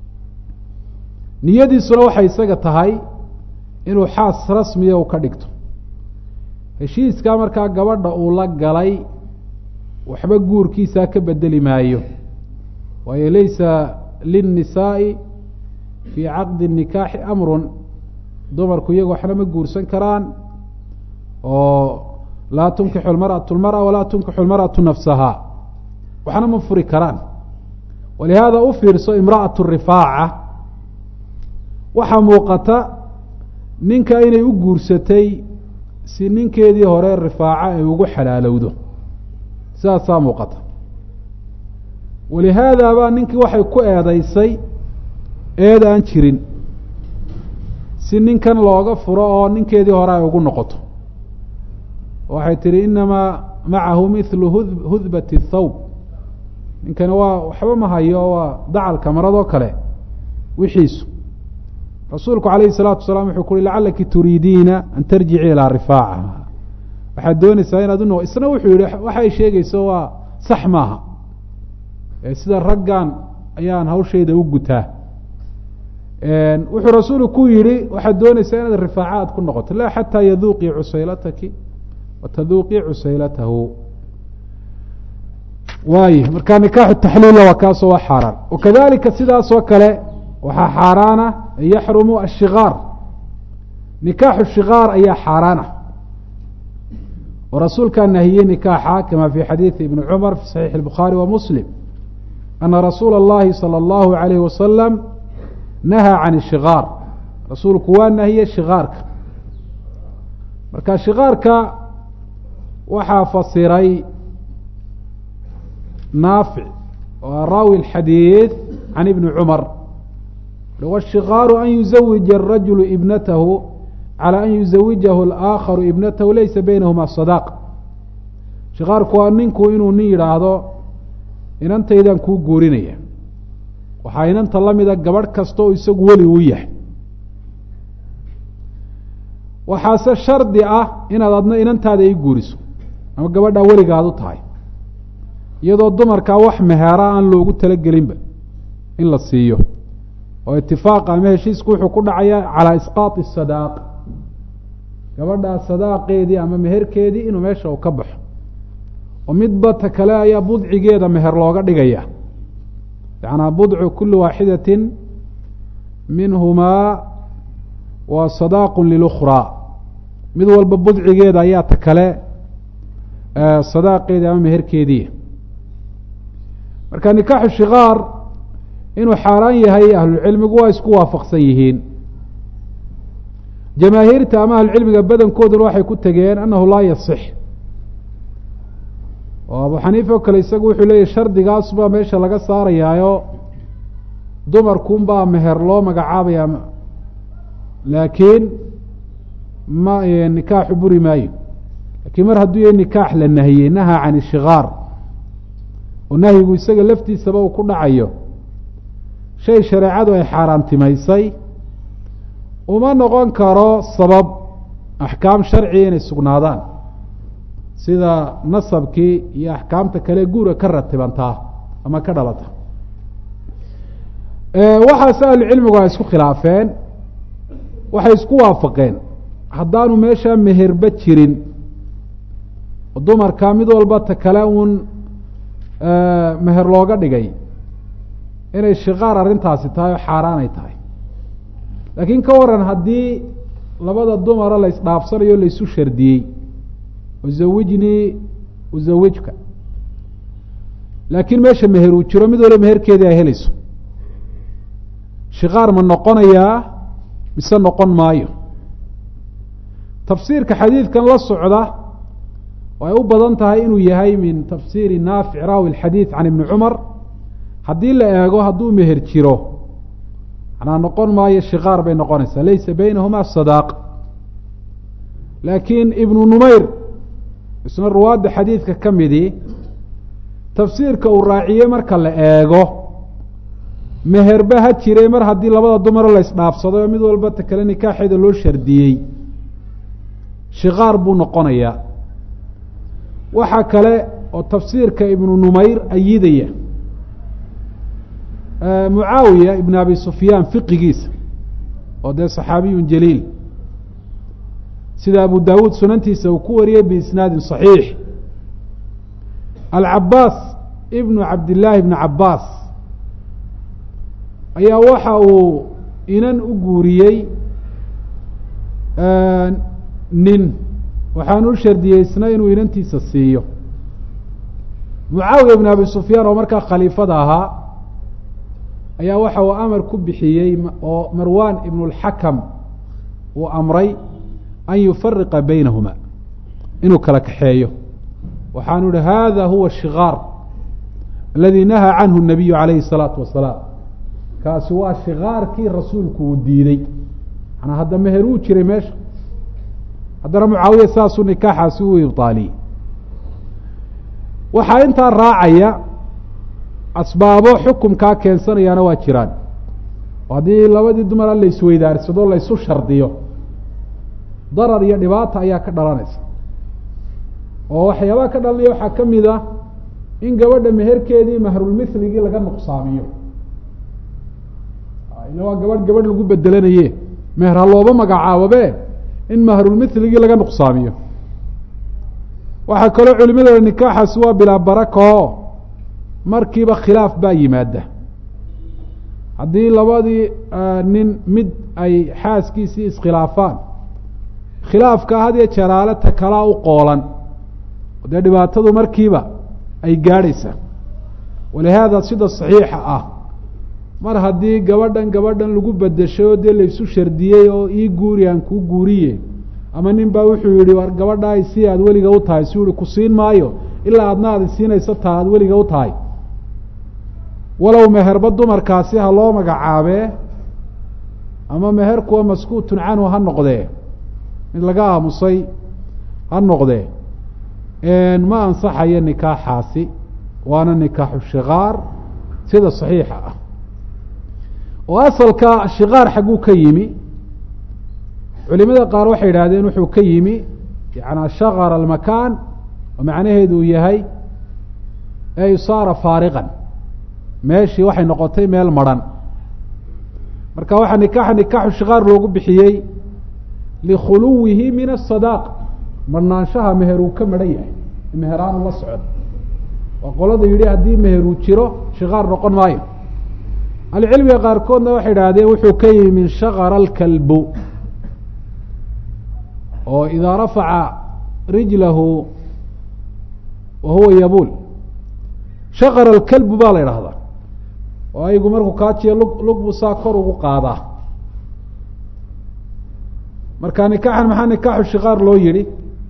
A: niyadiisuna waxay isaga tahay inuu xaas rasmiya u ka dhigto heshiiskaa markaa gabadha uu la galay waxba guurkiisaa ka bedeli maayo waayo laysa linnisaa'i fii caqdi nikaaxi amrun dumarku iyagu waxna ma guursan karaan oo laa tunkixu lmarأaةu اlmarأa walaa tunkixu lmarأaةu nafsaha waxna ma furi karaan walihaada u fiirso imra'aة rifaaca waxaa muuqata ninka inay u guursatay si ninkeedii hore rifaaca ay ugu xalaalowdo sidaasaa muuqata walihaada baa ninkii waxay ku eedaysay eed aan jirin si ninkan looga furo oo ninkeedii hore ay ugu noqoto waxay tihi inamaa macahu mithlu hudbati thawb ninkani waa waxba ma hayo waa dacalka maradoo kale wixiisu rasuulku calayhi salaatu wasalaam wuxuu ku uhi lacalaki turiidiina an tarjici ilaa rifaaca waxaad doonaysaa inaad uno isna wuxuu yihi waxay sheegayso waa sax maaha sida raggan ayaan hawshayda u gutaa wuxuu rasuulu ku yihi waxaad doonaysaa inaad rifaaca aad ku noqoto laa xataa yaduuqii cusaylataki wataduuqii cusaylatahu waay marka nikaaxu taxliila waa kaasoo waa xaaraan wakadalika sidaasoo kale waxaa xaaraana yaxrumu ashikaar nikaaxu shikaar ayaa xaaraana oo rasuulkaa nahiyey nikaaxa kama fi xadiidi ibni cumar fi saxiixi الbukhaari wa muslim ana rasuula اllahi salى اllahu alayhi wasalam nahaa can ishikaar rasuulku waa nahiyey shikaarka marka shikaarka waxaa fasiray naafic oo raawi اxadiid can ibni cumar washikaaru an yuzawija الrajulu ibnatahu calى an yuzawijahu اlaakharu ibnatahu laysa baynahuma sadaq shikaarku waa ninku inuu nin yidhaahdo inantaydan kuu guurinaya waxaa inanta la mida gabadh kasta oo isagu weli uu yahay waxaase shardi ah inaad adna inantaada ii guuriso ama gabadhaa weligaad u tahay iyadoo dumarkaa wax meheera aan loogu talagelinba in la siiyo oo itifaaqa ama heshiisku wuxuu ku dhacayaa calaa isqaati sadaaq gabadhaa sadaaqeedii ama meherkeedii inuu meesha uu ka baxo oo midba ta kale ayaa budcigeeda meher looga dhigaya yacanaa budcu kuli waaxidatin minhumaa waa sadaaqu lilukhraa mid walba budcigeeda ayaa ta kale sadaaqeedii ama meherkeedii marka nikaaxu shikaar inuu xaaraan yahay ahlucilmigu waa isku waafaqsan yihiin jamaahiirta ama ahlucilmiga badankooduna waxay ku tegeen annahu laa yasix oo abu xaniifa oo kale isagu wuxuu leeyahy shardigaas baa meesha laga saarayaayo dumarkunbaa meher loo magacaabaya laakiin ma nikaaxu buri maayo lakiin mar hadduu yahay nikaax la nahiyey nahaa can ishikaar oo nahyigu isaga laftiisaba uu ku dhacayo shay shareecadu ay xaaraantimaysay uma noqon karo sabab axkaam sharciga inay sugnaadaan sida nasabkii iyo axkaamta kale guura ka ratibantaa ama ka dhalata waxaase ahlucilmigu ay isku khilaafeen waxay isku waafaqeen haddaanu meeshaa meherba jirin dumarka mid walba ta kale uun meher looga dhigay inay shikaar arrintaasi tahay oo xaaraanay tahay laakiin ka waran haddii labada dumara la isdhaafsanayo o laisu shardiyey uzawijnii uzawijka laakiin meesha meher uu jiro mid walba meherkeedii ay helayso shikaar ma noqonayaa mise noqon maayo tafsiirka xadiidkan la socda oo ay u badan tahay inuu yahay min tafsiiri naafic raawi alxadiid can ibni cumar haddii la eego hadduu meher jiro manaa noqon maayo shikaar bay noqonaysaa laysa baynahuma sadaaq laakiin ibnu numayr isna ruwaadda xadiidka ka midii tafsiirka uu raaciyey marka la eego meherba ha jiray mar haddii labada dumaro la isdhaafsaday oo mid walba ta kale nikaaxeeda loo shardiyey shikaar buu noqonayaa waxaa kale oo tafsiirka ibnu numayr ayidaya mucaawiya ibn abi sufyaan fiqigiisa oo dee saxaabiyun jaliil sida abu dawuud sunantiisa uu ku wariyey biisnaadin صaxiix alcabaas ibnu cabdillaahi ibni cabaas ayaa waxa uu inan u guuriyey nin waxaanu u shardiyeysna inuu inantiisa siiyo mucaawiya ibn abi sufyaan oo markaa khaliifada ahaa ayaa waxa uu amar ku bixiyey oo marwan ibn اlxakam uu amray an yufariqa baynahuma inuu kala kaxeeyo waxaanu ihi hada huwa shikaar aladi nahaa canhu الnabiyu alayhi الsalaatu wasalaam kaasi waa shikaarkii rasuulku uu diiday manaa hadda meher uu jiray meesha haddana mucaawiya saasuu nikaaxaasi u ibطaaliyey waxaa intaa raacaya asbaabo xukumkaa keensanayaana waa jiraan oo haddii labadii dumara la isweydaarsado la ysu shardiyo darar iyo dhibaata ayaa ka dhalanaysa oo waxyaabaha ka dhalanaya waxaa ka mid ah in gabadha meherkeedii mahrulmithligii laga nuqsaamiyo ila waa gabadh gabadh lagu bedelanaye meher ha looba magacaababe in mahrulmitligii laga nuqsaamiyo waxaa kaloo culimada nikaaxaasi waa bilaa barakao markiiba khilaaf baa yimaada haddii labadii nin mid ay xaaskiisii iskhilaafaan khilaafka hadiyo jalaale ta kalaa u qoolan dee dhibaatadu markiiba ay gaadhaysaa walihaada sida saxiixa ah mar haddii gabadhan gabadhan lagu bedeshay oo dee laysu shardiyey oo ii guuri aan kuu guuriye ama nin baa wuxuu yihi war gabadhaa si aad weliga u tahay suu yihi ku siin maayo ilaa aadna aad siinayso taa aad weliga u tahay walow meherba dumarkaasi ha loo magacaabee ama meher kuwa maskuutun canhu ha noqdee mid laga aamusay ha noqdee ma ansaxayo nikaaxaasi waana nikaaxu shikaar sida saxiixa ah oo asalka shikaar xagguu ka yimi culimada qaar waxay yidhahdeen wuxuu ka yimi yanaa shakara almakaan oo macnaheedu uu yahay ey saara faariqan meeshii waxay noqotay meel madrhan marka waxaa nikaaxa nikaaxu shikaar loogu bixiyey likhuluwihi min asadaaq marhnaanshaha meher uu ka madhan yahay meheraanu la socon waa qolada yidhi haddii meheruu jiro shikaar noqon maayo ahlucilmiga qaarkoodna waxay idhahdeen wuxuu ka yimi min shakara alkalbu oo idaa rafaca rijlahu wa huwa yabuul shakara alkalbu baa la idhahdaa oo aygu markuu kaajiyo lug lug buu saa kor ugu qaadaa marka nikaaxan maxaa nikaaxu shikaar loo yihi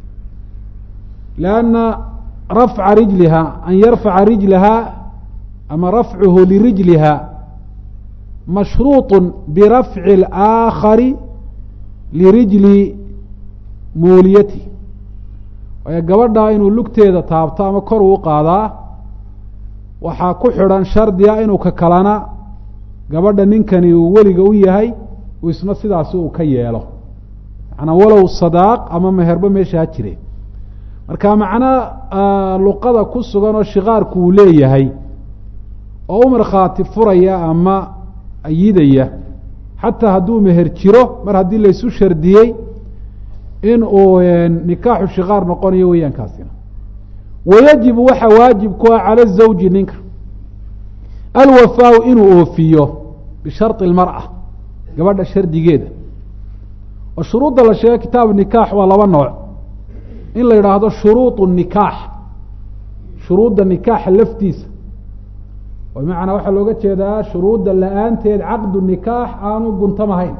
A: lianna rafca rijliha an yarfaca rijlaha ama rafcuhu lirijliha mashruuط birafci اlآakari lirijli muuliyati waayo gabadhaa inuu lugteeda taabto ama kor uu qaadaa waxaa ku xidhan shardiga inuu ka kalana gabadha ninkani uu weliga u yahay uu isna sidaasi uu ka yeelo manaa walow sadaaq ama meherba meesha ha jire marka macno luqada ku sugan oo shikaarku uu leeyahay oo u markhaati furaya ama ayidaya xataa hadduu meher jiro mar haddii laysu shardiyey in uu nikaaxu shikaar noqonayo weeyaan kaasina wayajibu waxaa waajib ku ah cala zawji ninka alwafaau inuu oofiyo bishari اlmarأa gabadha shardigeeda oo shuruudda la sheegay kitaabu nikaax waa laba nooc in la yidhaahdo shuruuط الnikaax shuruudda nikaaxa laftiisa oo bimacnaa waxaa looga jeedaa shuruudda la-aanteed caqdu nikaax aanu guntamahayn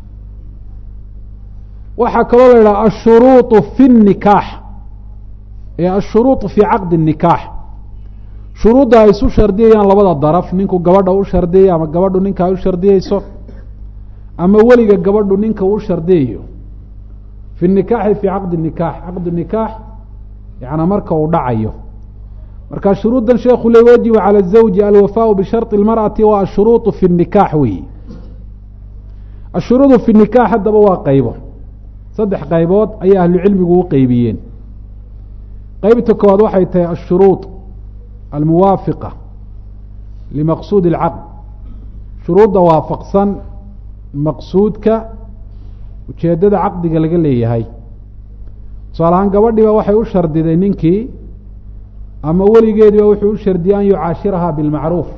A: waxaa kaloo la yidhaha ashuruuط fi الnikaax ee ashuruuط fi caqdi الnikaax shuruudda ay isu shardiyayaan labada daraf ninku gabadha u shardiyay ama gabadhu ninka ay u shardiyeyso ama weliga gabadhu ninka u shardiyayo fi nikaaxi fi caqdi nikaax caqdu nikaax yana marka uu dhacayo marka shuruuddan sheekhu le wajibu calى الزawji alwafaau bisharطi اlmarأati wa ashuruuط fi الnikaax weyi ashuruudu fi nikaax haddaba waa qaybo saddex qaybood ayay ahlucilmigu u qeybiyeen qeybta koowaad waxay tahay ashuruuط almuwaafiqa limaqsuudi اlcaqd shuruudda waafaqsan maqsuudka ujeeddada caqdiga laga leeyahay tusaale ahaan gabadhiiba waxay u shardiday ninkii ama weligeediiba wuxuu u shardiyey an yucaashiraha bilmacruuf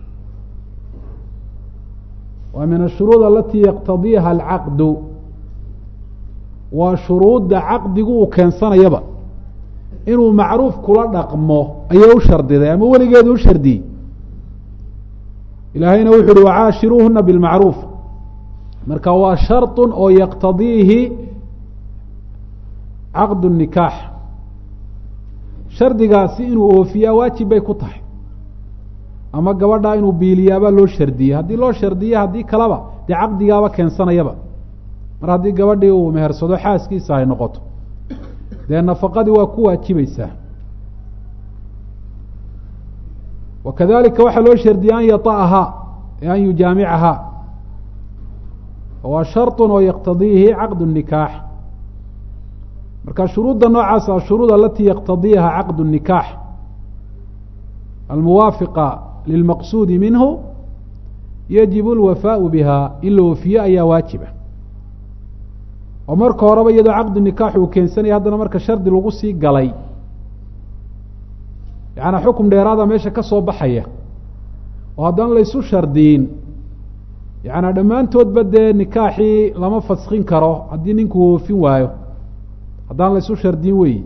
A: waa min ashuruud alatii yaqtadiiha alcaqdu waa shuruudda caqdigu uu keensanayaba inuu macruuf kula dhaqmo ayay u shardiday ama weligeedu u shardiyey ilaahayna wuxu uhi wacaashiruuhuna bilmacruuf marka waa sharط oo yaqtadiihi caqd الnikaax shardigaasi inuu oofiyaa waajib bay ku tahay ama gabadhaa inuu biiliyaabaa loo shardiyey haddii loo shardiye haddii kaleba dee caqdigaaba keensanayaba mar haddii gabadhii uu mehersado xaaskiisa ay noqoto dee nafaqadii waa ku waajibaysaa wakadalika waxaa loo shardiyey an yaطaha e an yujaamicaha waa sharط oo yaqtadiihi caqd الnikaax marka shuruudda noocaas ashuruud alati yaqtadiiha caqd الnikaax almuwaafiqa lilmaqsuudi minhu yajibu alwafaau bihaa in la wafiyo ayaa waajiba oo marka horeba iyadoo caqdi nikaax uu keensanaya haddana marka shardi lagu sii galay yacanaa xukum dheeraada meesha ka soo baxaya oo haddana laysu shardiyin yacanaa dhammaantoodba dee nikaaxii lama faskin karo haddii ninku woofin waayo haddaan laysu shardiyin weyi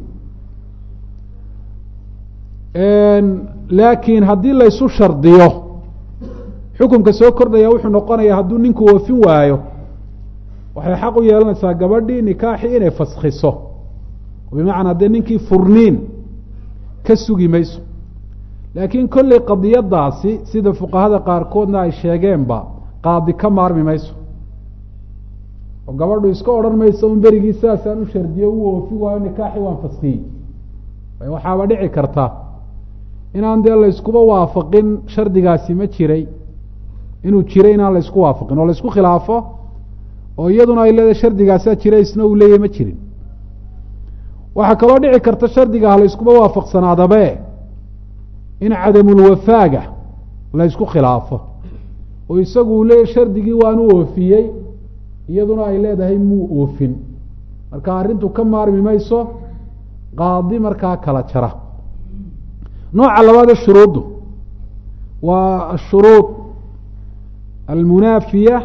A: laakiin haddii laysu shardiyo xukumka soo kordhaya wuxuu noqonayaa hadduu ninku woofin waayo waxay xaq u yeelanaysaa gabadhii nikaaxii inay faskiso bimacnaa dee ninkii furniin ka sugi mayso laakiin kolley qadiyadaasi sida fuqahada qaarkoodna ay sheegeenba qaadi ka maarmi mayso oo gabadhu iska odhan mayso un berigii sidaasaan u shardiyo u woofin waayo nikaaxii waan faskiyey waxaaba dhici karta inaan dee layskuba waafaqin shardigaasi ma jiray inuu jiray inaan laysku waafaqin oo laysku khilaafo oo iyaduna ay leedahay shardigaasaa jira isna uu leeyahy ma jirin waxaa kaloo dhici karta shardiga ha layskuba waafaqsanaadabe in cadamulwafaaga laysku khilaafo oo isagu uu leeyahy shardigii waanu oofiyey iyaduna ay leedahay muu oofin marka arrintu ka maarmi mayso qaadi markaa kala jara nooca labaadee shuruuddu waa ashuruud almunaafiya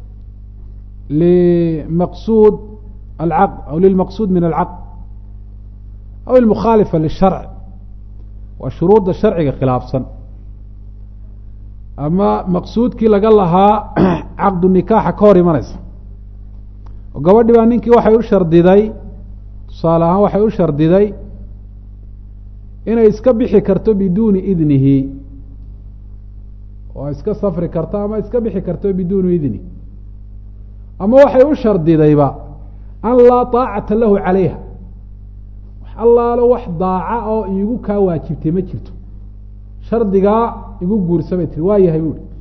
A: limaqsuud alcaqd aw lilmaqsuud min alcaqd aw ilmukhaalifa lisharc waa shuruudda sharciga khilaafsan ama maqsuudkii laga lahaa caqdu nikaaxa ka hor imanaysa oo gabadhi baa ninkii waxay u shardiday tusaale ahaan waxay u shardiday inay iska bixi karto biduuni idnihi oo iska safri karto ama iska bixi karto biduuni idni ama waxay u shardidayba an laa taacata lahu calayha wax allaalo wax daaca oo iigu kaa waajibtay ma jirto shardigaa igu guursa bay tiri waa yahay buuhi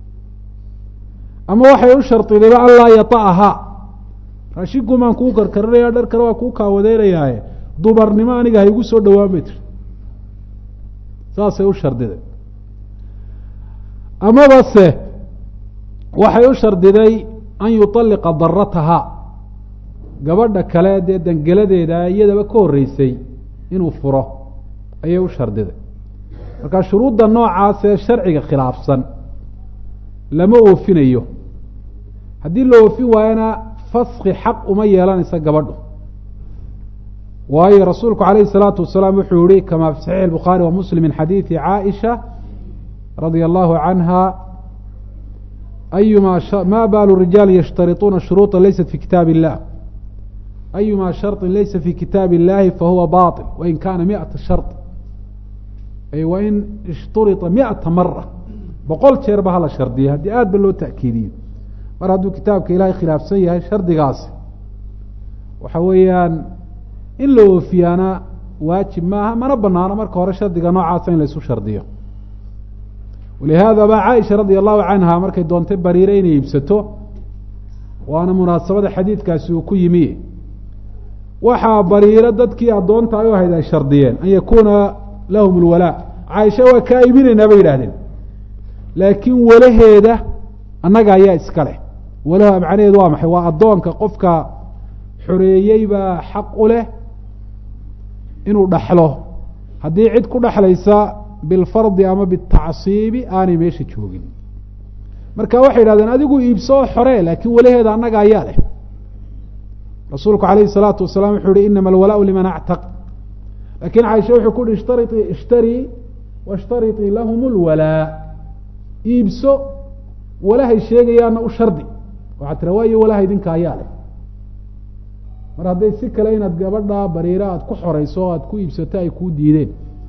A: ama waxay u shardidayba an laa yata'ahaa raashinkumaan kuu karkarinaya dhar kale waa kuu kaawadeynayaaye dumarnimo aniga ha igu soo dhowaan bay tiri saasay u shardiday amaba se waxay u shardiday an yuطalliqa daratahaa gabadha kale dee dangeladeeda iyadaba ka horreysay inuu furo ayay u shardiday marka shuruudda noocaas ee sharciga khilaafsan lama oofinayo haddii la oofin waayona faski xaq uma yeelanaysa gabadhu waayo rasuulku calayhi الsalaatu wasalaam wuxuu yihi kama fi saxiix الbukhaari wa muslim min xadiidi caaisha radia allahu canha ayuma ma baalu rijaal yashtarituuna shuruuطa laysat fi kitaab illah ayuma sharطi laysa fi kitaab illahi fahuwa baطil wain kana miata shart ay wain ishturita miata mara boqol jeer ba hala shardiya haddii aad ba loo ta'kiidiyo mar hadduu kitaabka ilahay khilaafsan yahay shardigaasi waxa weeyaan in la oofiyaana waajib maaha mana banaano marka hore shardiga noocaasa in laysu shardiyo walihaada ba caaisha radia allahu canha markay doontay bariire inay iibsato waana munaasabada xadiidkaasi uu ku yimi waxaa bariiro dadkii addoonta ay u ahayd ay shardiyeen an yakuuna lahum lwalaa caaisha waa kaa iibinaynaa bay yidhahdeen laakiin walaheeda annaga ayaa iska leh walaha macnaheedu waa maxay waa addoonka qofka xoreeyey baa xaq u leh inuu dhaxlo haddii cid ku dhexlaysa bilfardi ama bitacsiibi aanay meesha joogin marka waxay yidhahdeen adigu iibso oo xoree laakiin walaheeda annaga ayaa leh rasuulku calayhi salaatu wasalaam wuxuu yihi inama alwalaau liman actaq laakiin caaisha wuxuu ku uhi ishtarii ishtarii washtariطii lahum lwalaa iibso walahay sheegayaana u shardi waxaa tira waayo walaha idinka ayaa leh mar hadday si kale inaad gabadha bariiro aada ku xoreyso o aada ku iibsato ay kuu diideen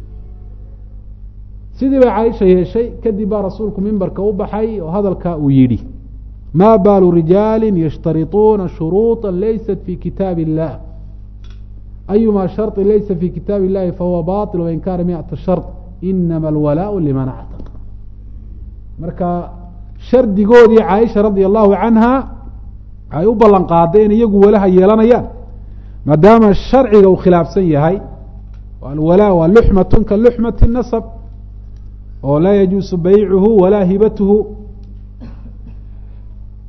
A: sidii bay caaisha yeeshay kadib baa rasuulku mimbarka u baxay oo hadalkaa uu yidhi ma baalu rijaali yashtarituuna shuruuطa laysat fi kitaab illah ayuma sharطi laysa fi kitaab illahi fahuwa baطil wain kana miata shart inama alwalaau liman actaq marka shardigoodii caaisha radia allahu canha ay u ballan qaaday in iyagu walaha yeelanayaan maadaama sharciga uu khilaafsan yahay alwalaa waa luxmatun ka luxmati nasab oo laa yajuusu baycuhu walaa hibatuhu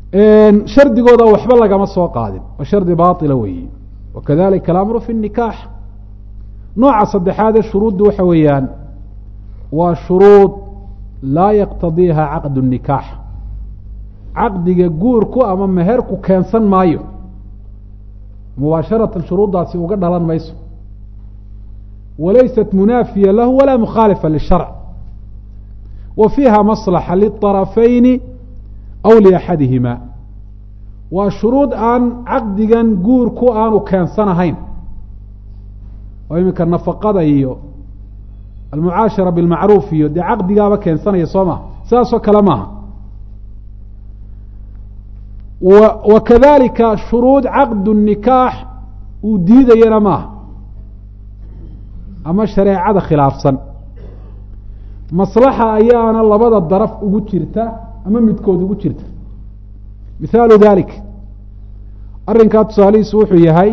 A: shardigooda waxba lagama soo qaadin waa shardi baila weeye wakadalika alamru fi nikaax nooca saddexaadee shuruuddu waxa weeyaan waa shuruud laa yaqtadiiha caqd nikaax caqdiga guurku ama meherku keensan maayo mubaasharatan shuruuddaasi uga dhalan mayso walaysat munaafiya lahu walaa mukhaalifa lisharc wa fiiha maslaxa liطarafayni aw liaxadihima waa shuruud aan caqdigan guurku aanu keensanahayn oo iminka nafaqada iyo almucaashara bilmacruuf iyo dee caqdigaaba keensanaya soo maha sidaasoo kale maaha wa kadalika shuruud caqdu nikaax uu diidayana maaha ama shareecada khilaafsan maslaxa ayaana labada daraf ugu jirta ama midkood ugu jirta mithaalu dalik arrinkaa tusaalihiisu wuxuu yahay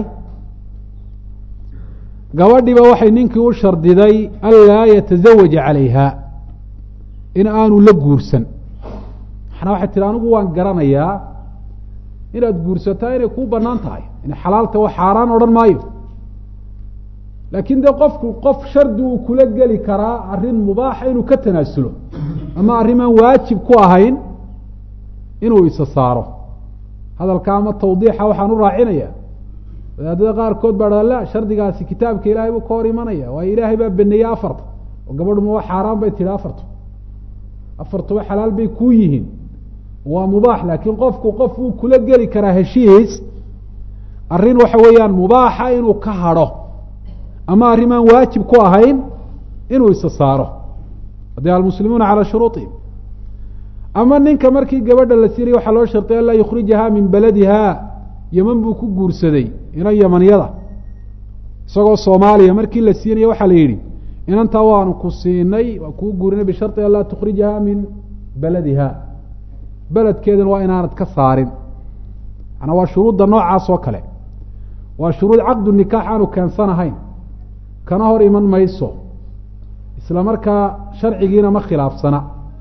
A: gabadhiiba waxay ninkii u shardiday an laa yatazawaja calayha in aanu la guursan maxnaa waxay tihi anigu waan garanayaa inaad guursataa inay kuu banaan tahay inay xalaalta wa xaaraan odhan maayo laakiin dee qofku qof shardi uu kula geli karaa arrin mubaaxa inuu ka tanaasulo ama arrimaan waajib ku ahayn inuu isa saaro hadalka ama tawdiixa waxaan u raacinaya wadaadada qaarkood baa dha la shardigaasi kitaabka ilaahay buu ka hor imanaya waayo ilaahay baa beneeyey afarta oo gabadhu ma wa xaaraan bay tihi afartu afartuba xalaal bay kuu yihiin waa mubaax laakiin qofku qof uu kula geli karaa heshiis arrin waxa weeyaan mubaaxa inuu ka hadho ama arrimaan waajib ku ahayn inuu isa saaro haddii almuslimuuna calaa shuruuطihim ama ninka markii gabadha la siinaya waxaa loo shartay an laa yukhrijaha min baladiha yeman buu ku guursaday inan yamanyada isagoo soomaaliya markii la siinaya waxaa la yidhi inantaa waanu ku siinay waa kuu guurinay bisharطi an laa tukhrijaha min baladiha beledkeedana waa inaanad ka saarin manaa waa shuruudda noocaas oo kale waa shuruud caqdu nikaax aanu keensanahayn kana hor iman mayso isla markaa sharcigiina ma khilaafsana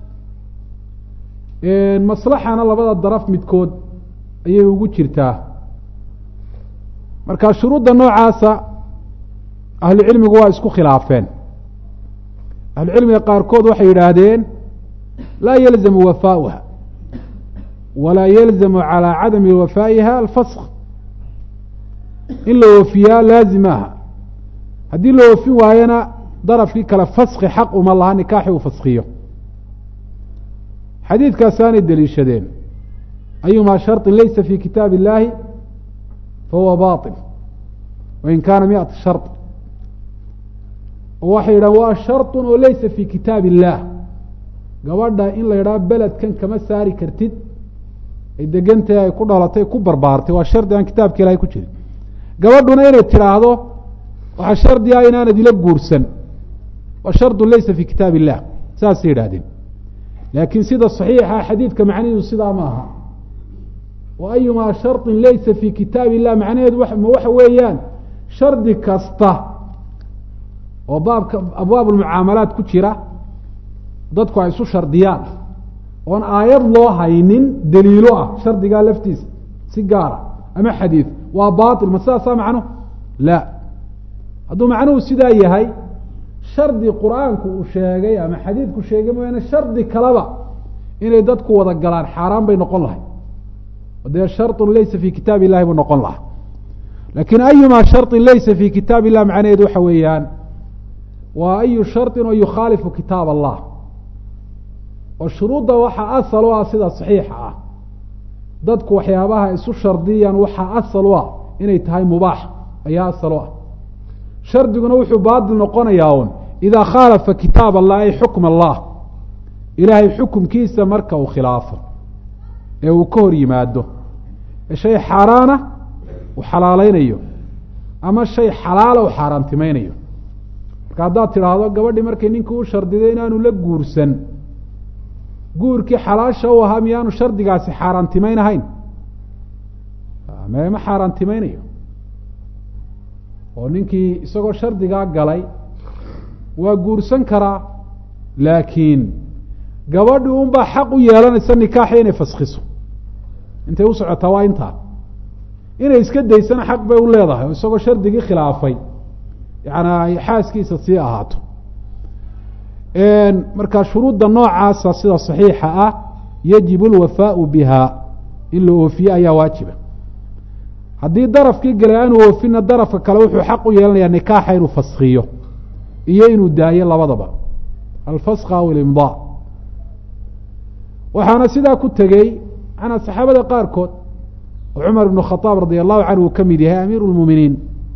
A: maslaxana labada daraf midkood ayay ugu jirtaa marka shuruudda noocaasa ahlucilmigu waa isku khilaafeen ahlucilmiga qaarkood waxay yidhaahdeen laa yalzamu wafaauha walaa yalzamu calaa cadami wafaa'iha alfask in la oofiyaa laazim aha haddii la oofin waayana darafkii kale faski xaq uma laha nikaaxi uu faskiyo xadiidkaasaanay deliishadeen ayumaa sharطin laysa fi kitaab illahi fahuwa baطil wain kaana miata shar waxay yidhahan waa sharط oo laysa fi kitaab illah gabadha in la yidhaho beledkan kama saari kartid ay degantahay ay ku dhalatay ku barbaartay waa shardi aan kitaabka ilahay ku jirin gabadhuna inay tidhaahdo waxaa shardi ah inaanad ila guursan waa shardu laysa fi kitaab illah saasay yidhahdeen laakiin sida صaxiixa xadiidka macnihiisu sidaa ma aha wa ayumaa sharطin laysa fi kitaab illah macnaheedu ma waxa weeyaan shardi kasta oo baabka abwaab lmucaamalaat ku jira dadku ay isu shardiyaan oon aayad loo haynin daliilo ah shardigaa laftiisa si gaara ama xadiid waa bail ma sidaasaa macnuhu la hadduu macnuhu sidaa yahay shardi qur-aanku uu sheegay ama xadiidku sheegay mooyaane shardi kaleba inay dadku wada galaan xaaraan bay noqon lahay dee sharطun laysa fi kitaab illahi buu noqon lahaa laakiin ayumaa sharطin laysa fi kitaab illah macnaheedu waxa weeyaan waa ayu sharطin oo yukhaalifu kitaab allah oo shuruudda waxaa asal u ah sida saxiixa ah dadku waxyaabaha isu shardiyaan waxaa asal u ah inay tahay mubaax ayaa asal u ah shardiguna wuxuu baatil noqonayaa un idaa khaalafa kitaab allah ay xukm allah ilaahay xukumkiisa marka uu khilaafo ee uu ka hor yimaado ee shay xaaraana uu xalaaleynayo ama shay xalaala uu xaaraantimaynayo marka haddaad tidhaahdo gabadhii markay ninkii u shardiday inaanu la guursan guurkii xalaasha u ahaa miyaanu shardigaasi xaaraantimaynahayn ma xaaraantimaynayo oo ninkii isagoo shardigaa galay waa guursan karaa laakiin gabadhi unbaa xaq u yeelanaysa nikaaxi inay faskiso intay u socotaa waa intaa inay iska daysana xaq bay u leedahay oo isagoo shardigii khilaafay yaani ay xaaskiisa sii ahaato marka shuruudda noocaasa sida saxiixa ah yajibu alwafaau biha in la oofiye ayaa waajiba haddii darafkii galay aanu oofina darafka kale wuxuu xaq u yeelanayaa nikaaxa inuu faskiyo iyo inuu daayo labadaba alfaska aw ilimdaa waxaana sidaa ku tegey manaa saxaabada qaarkood oo cumar ibnu khadaab radia allahu canhu uu ka mid yahay amiiru lmuuminiin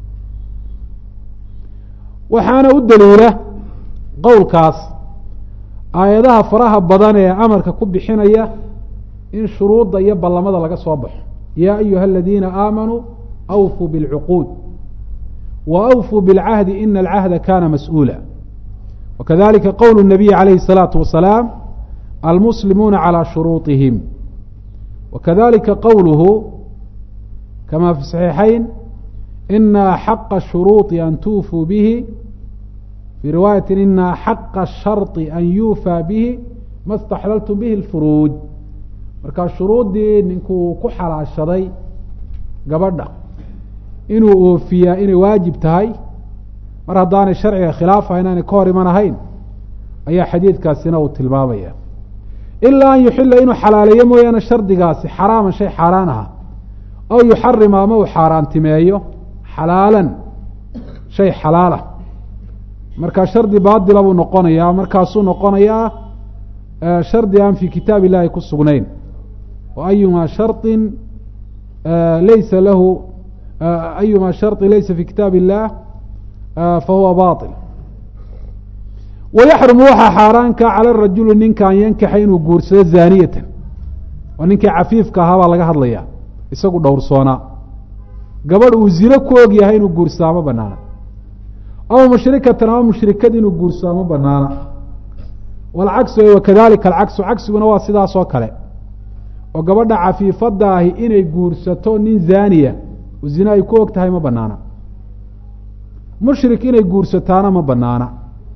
A: waxaana u daliila qowlkaas aayadaha faraha badan ee amarka ku bixinaya in shuruudda iyo ballamada laga soo baxo yaa ayuha aladiina aamanuu awfuu biاlcuquud wa awfuu biاlcahdi ina alcahda kana mas-uula wakadalika qowl الnabiyi calayhi الsalaatu wasalaam almuslimuuna calى shuruuطihim wakadalika qowluhu kama fi صaxiixayn ina xaqa shuruuطi an tuufuu bihi fii riwaayati ina xaqa sharطi an yuufaa bihi ma اstaxlaltum bihi اlfuruuj markaa shuruuddii ninkuu ku xalaashaday gabadha inuu oofiyaa inay waajib tahay mar haddaanay sharciga khilaafaha inaanay ka hor iman ahayn ayaa xadiidkaasina uu tilmaamaya ilaa an yuxila inuu xalaaleeyo mooyaane shardigaasi xaraaman shay xaaraan aha aw yuxarima ama uu xaaraantimeeyo xalaalan shay xalaalah markaa shardi baatila buu noqonayaa markaasuu noqonayaa shardi aan fii kitaab illahi ku sugnayn wa ayuma sharطin laysa lahu ayuma sharطi laysa fi kitaab illah fahuwa baطil wayaxrumu waxaa xaaraanka cala rajuli ninka an yankixa inuu guursado zaaniyatan waa ninkii cafiifka ahaa baa laga hadlaya isagu dhowrsoonaa gabadh uu zino ku og yahay inuu guursadaa ma banaana aw mushrikatan ama mushrikad inuu guursadaa ma banaana walcagsu wakadalika alcagsu cagsiguna waa sidaas oo kale oo gabadha cafiifadda ahi inay guursato nin zaaniya oo zine ay ku og tahay ma banaana mushrik inay guursataana ma banaana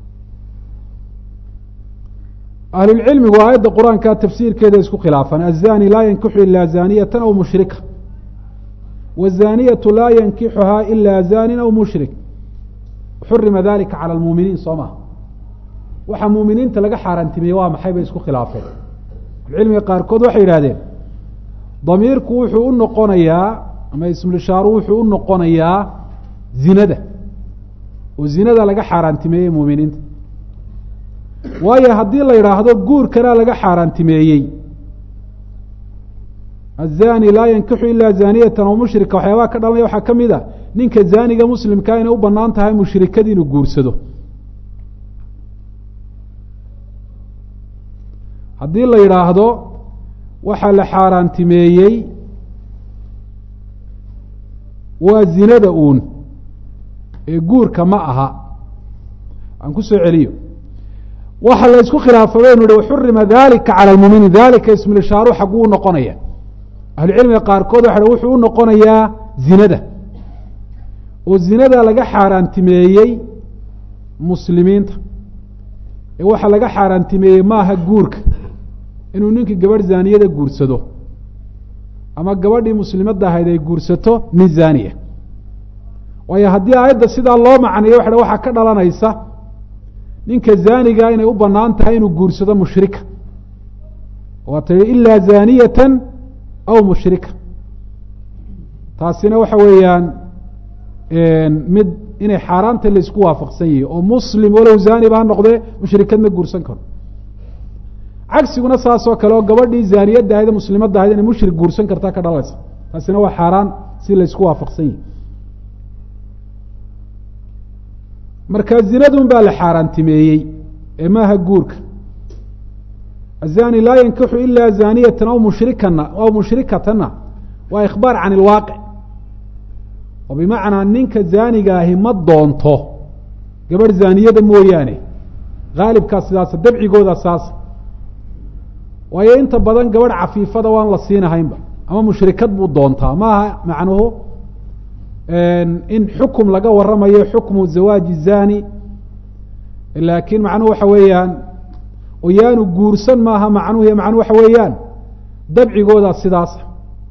A: ahlulcilmigu aayadda qur-aanka tafsiirkeeda isku khilaafaan azani laa yankixu ilaa zaaniyatan aw mushrika wazaniyatu laa yankixuhaa ilaa zanin aw mushrik xurima dalika cala lmuuminiin soo maha waxaa muuminiinta laga xaaraantimiyey waa maxay bay isku khilaafeen ahlucilmiga qaarkood waxay yidhahdeen damiirku wuxuu u noqonayaa ama ismulishaaru wuxuu u noqonayaa zinada oo zinada laga xaaraantimeeyey muuminiinta waayo haddii la yidhaahdo guurkanaa laga xaaraantimeeyey azani laa yankixu ilaa zaaniyatan aw mushrika waxyaabaha ka dhalanaya waxaa ka mid a ninka zaaniga muslimkaa inay u banaan tahay mushrikadii inuu guursado haddii la yidhaahdo waxaa la xaaraantimeeyey waa zinada uun ee guurka ma aha aan ku soo celiyo waxa la isku khilaafa baynu ihi waxurima dalika cala lmuminiin dalika ismulishaaru xaguu u noqonaya ahlucilmiga qaarkood waxa wuxuu u noqonayaa zinada oo zinada laga xaaraantimeeyey muslimiinta ee waxaa laga xaaraantimeeyey maaha guurka inuu ninkii gabadh zaaniyada guursado ama gabadhii muslimadda ahayd ay guursato nin zaaniya waayo haddii aayadda sidaa loo macneeyo waxa waxaa ka dhalanaysa ninka zaaniga inay u banaan tahay inuu guursado mushrika waa tii ilaa zaaniyatan aw mushrika taasina waxa weeyaan mid inay xaaraanta laisku waafaqsan yihi oo muslim walow zaaniba ha noqdee mushrikad ma guursan karo cagsiguna saasoo kale oo gabadhii zaaniyadda ahayd muslimadda ahayd inay mushrik guursan kartaa ka dhalaysa taasina waa xaaraan si laysku waafaqsan yihi marka zinadun baa la xaaraantimeeyey ee maaha guurka azani laa yankixu ilaa zaaniyatan aw mushrikana aw mushrikatana waa ikhbaar can ilwaaqic oo bimacnaa ninka zaaniga ahi ma doonto gabadh zaaniyada mooyaane haalibkaa sidaasa dabcigooda saasa waayo inta badan gabadh cafiifada waan la siinahaynba ama mushrikad buu doontaa maaha macnuhu in xukum laga waramayo xukmu zawaaji zani laakiin macnuhu waxa weeyaan oo yaanu guursan maaha macnuhu macnuhu waxa weeyaan dabcigooda sidaasa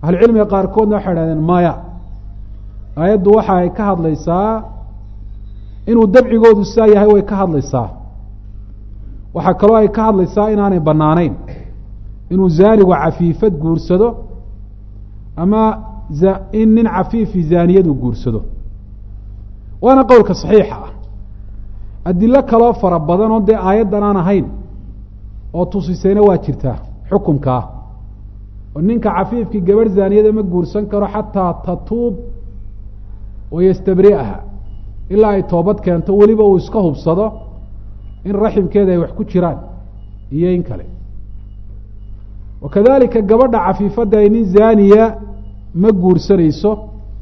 A: ahlucilmiga qaarkoodna waxay idhahdeen maya aayaddu waxa ay ka hadlaysaa inuu dabcigoodu saa yahay way ka hadlaysaa waxaa kaloo ay ka hadlaysaa inaanay bannaanayn inuu zaanigu cafiifad guursado ama in nin cafiifi zaaniyadu guursado waana qowlka saxiixa ah adilo kaloo fara badan oo dee aayaddan aan ahayn oo tusisayna waa jirtaa xukumkaa oo ninka cafiifkii gabarh zaaniyada ma guursan karo xataa tatuub wayastabri'aha ilaa ay toobad keento weliba uu iska hubsado in raximkeeda ay wax ku jiraan iyo in kale wakadalika gabadha cafiifadda ay nin zaaniya ma guursanayso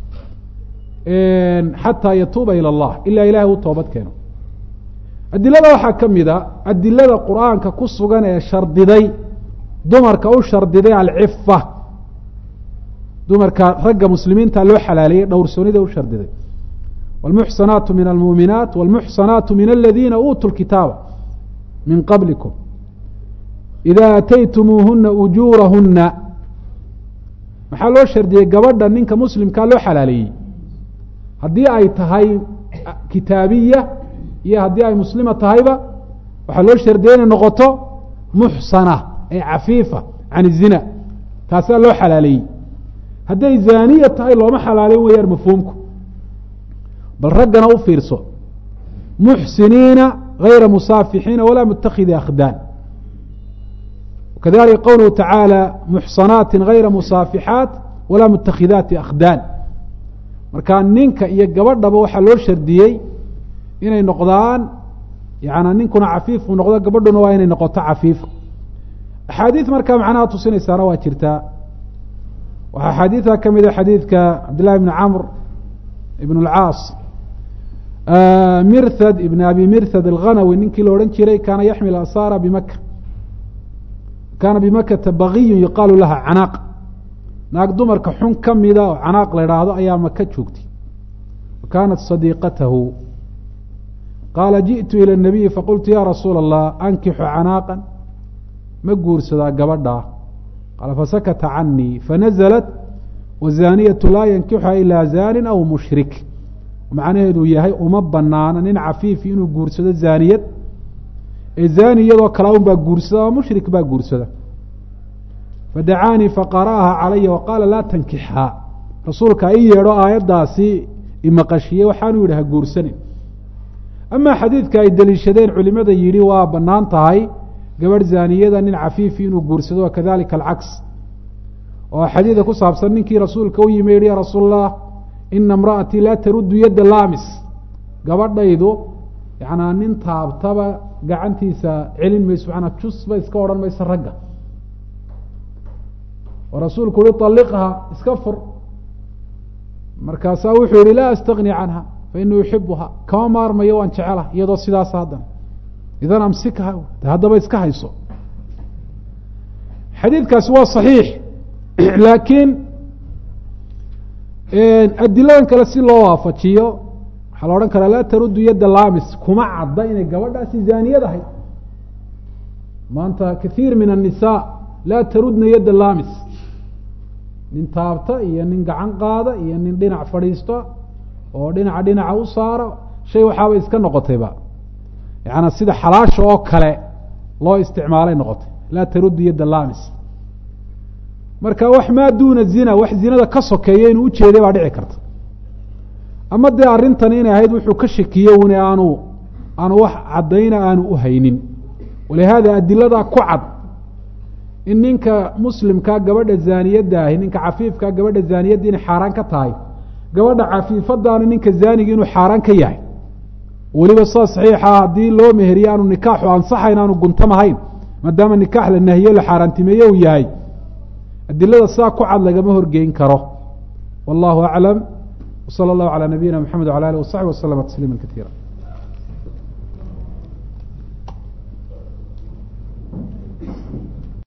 A: xataa yatuuba ilى اllah ilaa ilahay u toobad keeno adilada waxaa ka mid a adilada qur'aanka ku sugan ee shardiday dumarka u shardiday alcifa dumarka ragga muslimiinta loo xalaaleeyey dhowrsoonida u shardiday wاlmuxsanaatu min almuuminaat wاlmuxsanaatu min aladiina uutuu lkitaaba min qablikum ida ataytumuuhuna ujuurahuna maxaa loo shardiyey gabadha ninka muslimkaa loo xalaaleeyey haddii ay tahay kitaabiya iyo haddii ay muslima tahayba waxaa loo shardiyey inay noqoto muxsana ay cafiifa can izina taasaa loo xalaaleeyey hadday zaaniya tahay looma xalaaleyn weyaan mafhuumku bal raggana u fiirso muxsiniina gayra musaafixiina walaa mutakidi akhdaan kadalika qowluhu tacaala muxsanaati gayra musaafixaat walaa mutakhidaati akhdaan marka ninka iyo gabadhaba waxaa loo shardiyey inay noqdaan yana ninkuna cafiif uu noqdo gabadhuna waa inay noqoto cafiif axaadiid markaa macnaha tusinaysaana waa jirtaa waxaa axaadiida ka mida xadiidka cabdillahi bni camr ibn اlcaas mirthad ibn abi mirthad alghanawi ninkii la odhan jiray kaana yaxmil asaara bimaka kaana bimakata bagiyun yuqaalu laha canaaq naag dumarka xun ka mida oo canaaq la idhaahdo ayaa maka joogtay wa kaanat sadiiqatahu qaala jiئtu ilى الnabiyi faqultu ya rasuula الlah ankixu canaaqan ma guursadaa gabadhaa qaala fasakata canii fanazlat wazaniyatu laa yankixuha ilaa zanin aw mushrik macnaheedu yahay uma banaana nin cafiifi inuu guursado zaaniyad ee zani iyadoo kala un baa guursada oo mushrik baa guursada fadacaanii faqara'aha calaya waqaala laa tankixhaa rasuulka i yeedho aayaddaasi imaqashiyey waxaanu yidhi ha guursanin amaa xadiidka ay deliishadeen culimada yidhi waa bannaan tahay gabadh zaaniyada nin cafiifi inuu guursado wa kadalika alcaks oo xadiida ku saabsan ninkii rasuulka u yimi yihi ya rasuul allah ina imra'atii laa taruddu yadda laamis gabadhaydu yanaa nin taabtaba gacantiisa celin mayso manaa jusba iska odhan mayso ragga oo rasuulku uhi طaliqha iska fur markaasaa wuxuu yihi laa astagni canha fainii uxibuha kama maarmayo waan jecela iyadoo sidaas haddana idan amsikha haddaba iska hayso xadiidkaasi waa صaxiix laakiin adiladan kale si loo waafajiyo waxaa la odhan karaa laa taruddu yadda lamis kuma cadda inay gabadhaasi zaaniyad ahay maanta kathiir min الnisaa laa tarudna yadda lamis nin taabta iyo nin gacan qaada iyo nin dhinac fadhiista oo dhinaca dhinaca u saara shay waxaaba iska noqotayba yaana sida xalaasha oo kale loo isticmaalay noqotay laa taruddu yadda lamis marka wax maa duuna zina wax zinada ka sokeeya inuu ujeeday baa dhici karta ama dee arrintan inay ahayd wuxuu ka shakiye une aanu aanu wax caddayna aanu uhaynin walihaada adiladaa ku cad in ninka muslimkaa gabadha zaaniyadda ahi ninka cafiifkaa gabadha zaaniyadda inay xaaraan ka tahay gabadha cafiifadaana ninka zaaniga inuu xaaraan ka yahay weliba saa saxiixa haddii loo meheriye aanu nikaaxu ansaxayn aanu guntamahayn maadaama nikaax la nahiyo la xaaraantimeeye uu yahay adilada saa ku cad lagama horgeyn karo wallahu aclam wsala allahu calaa nabiyina mxamed wala alih wasaxbi waslama tasliima kaiira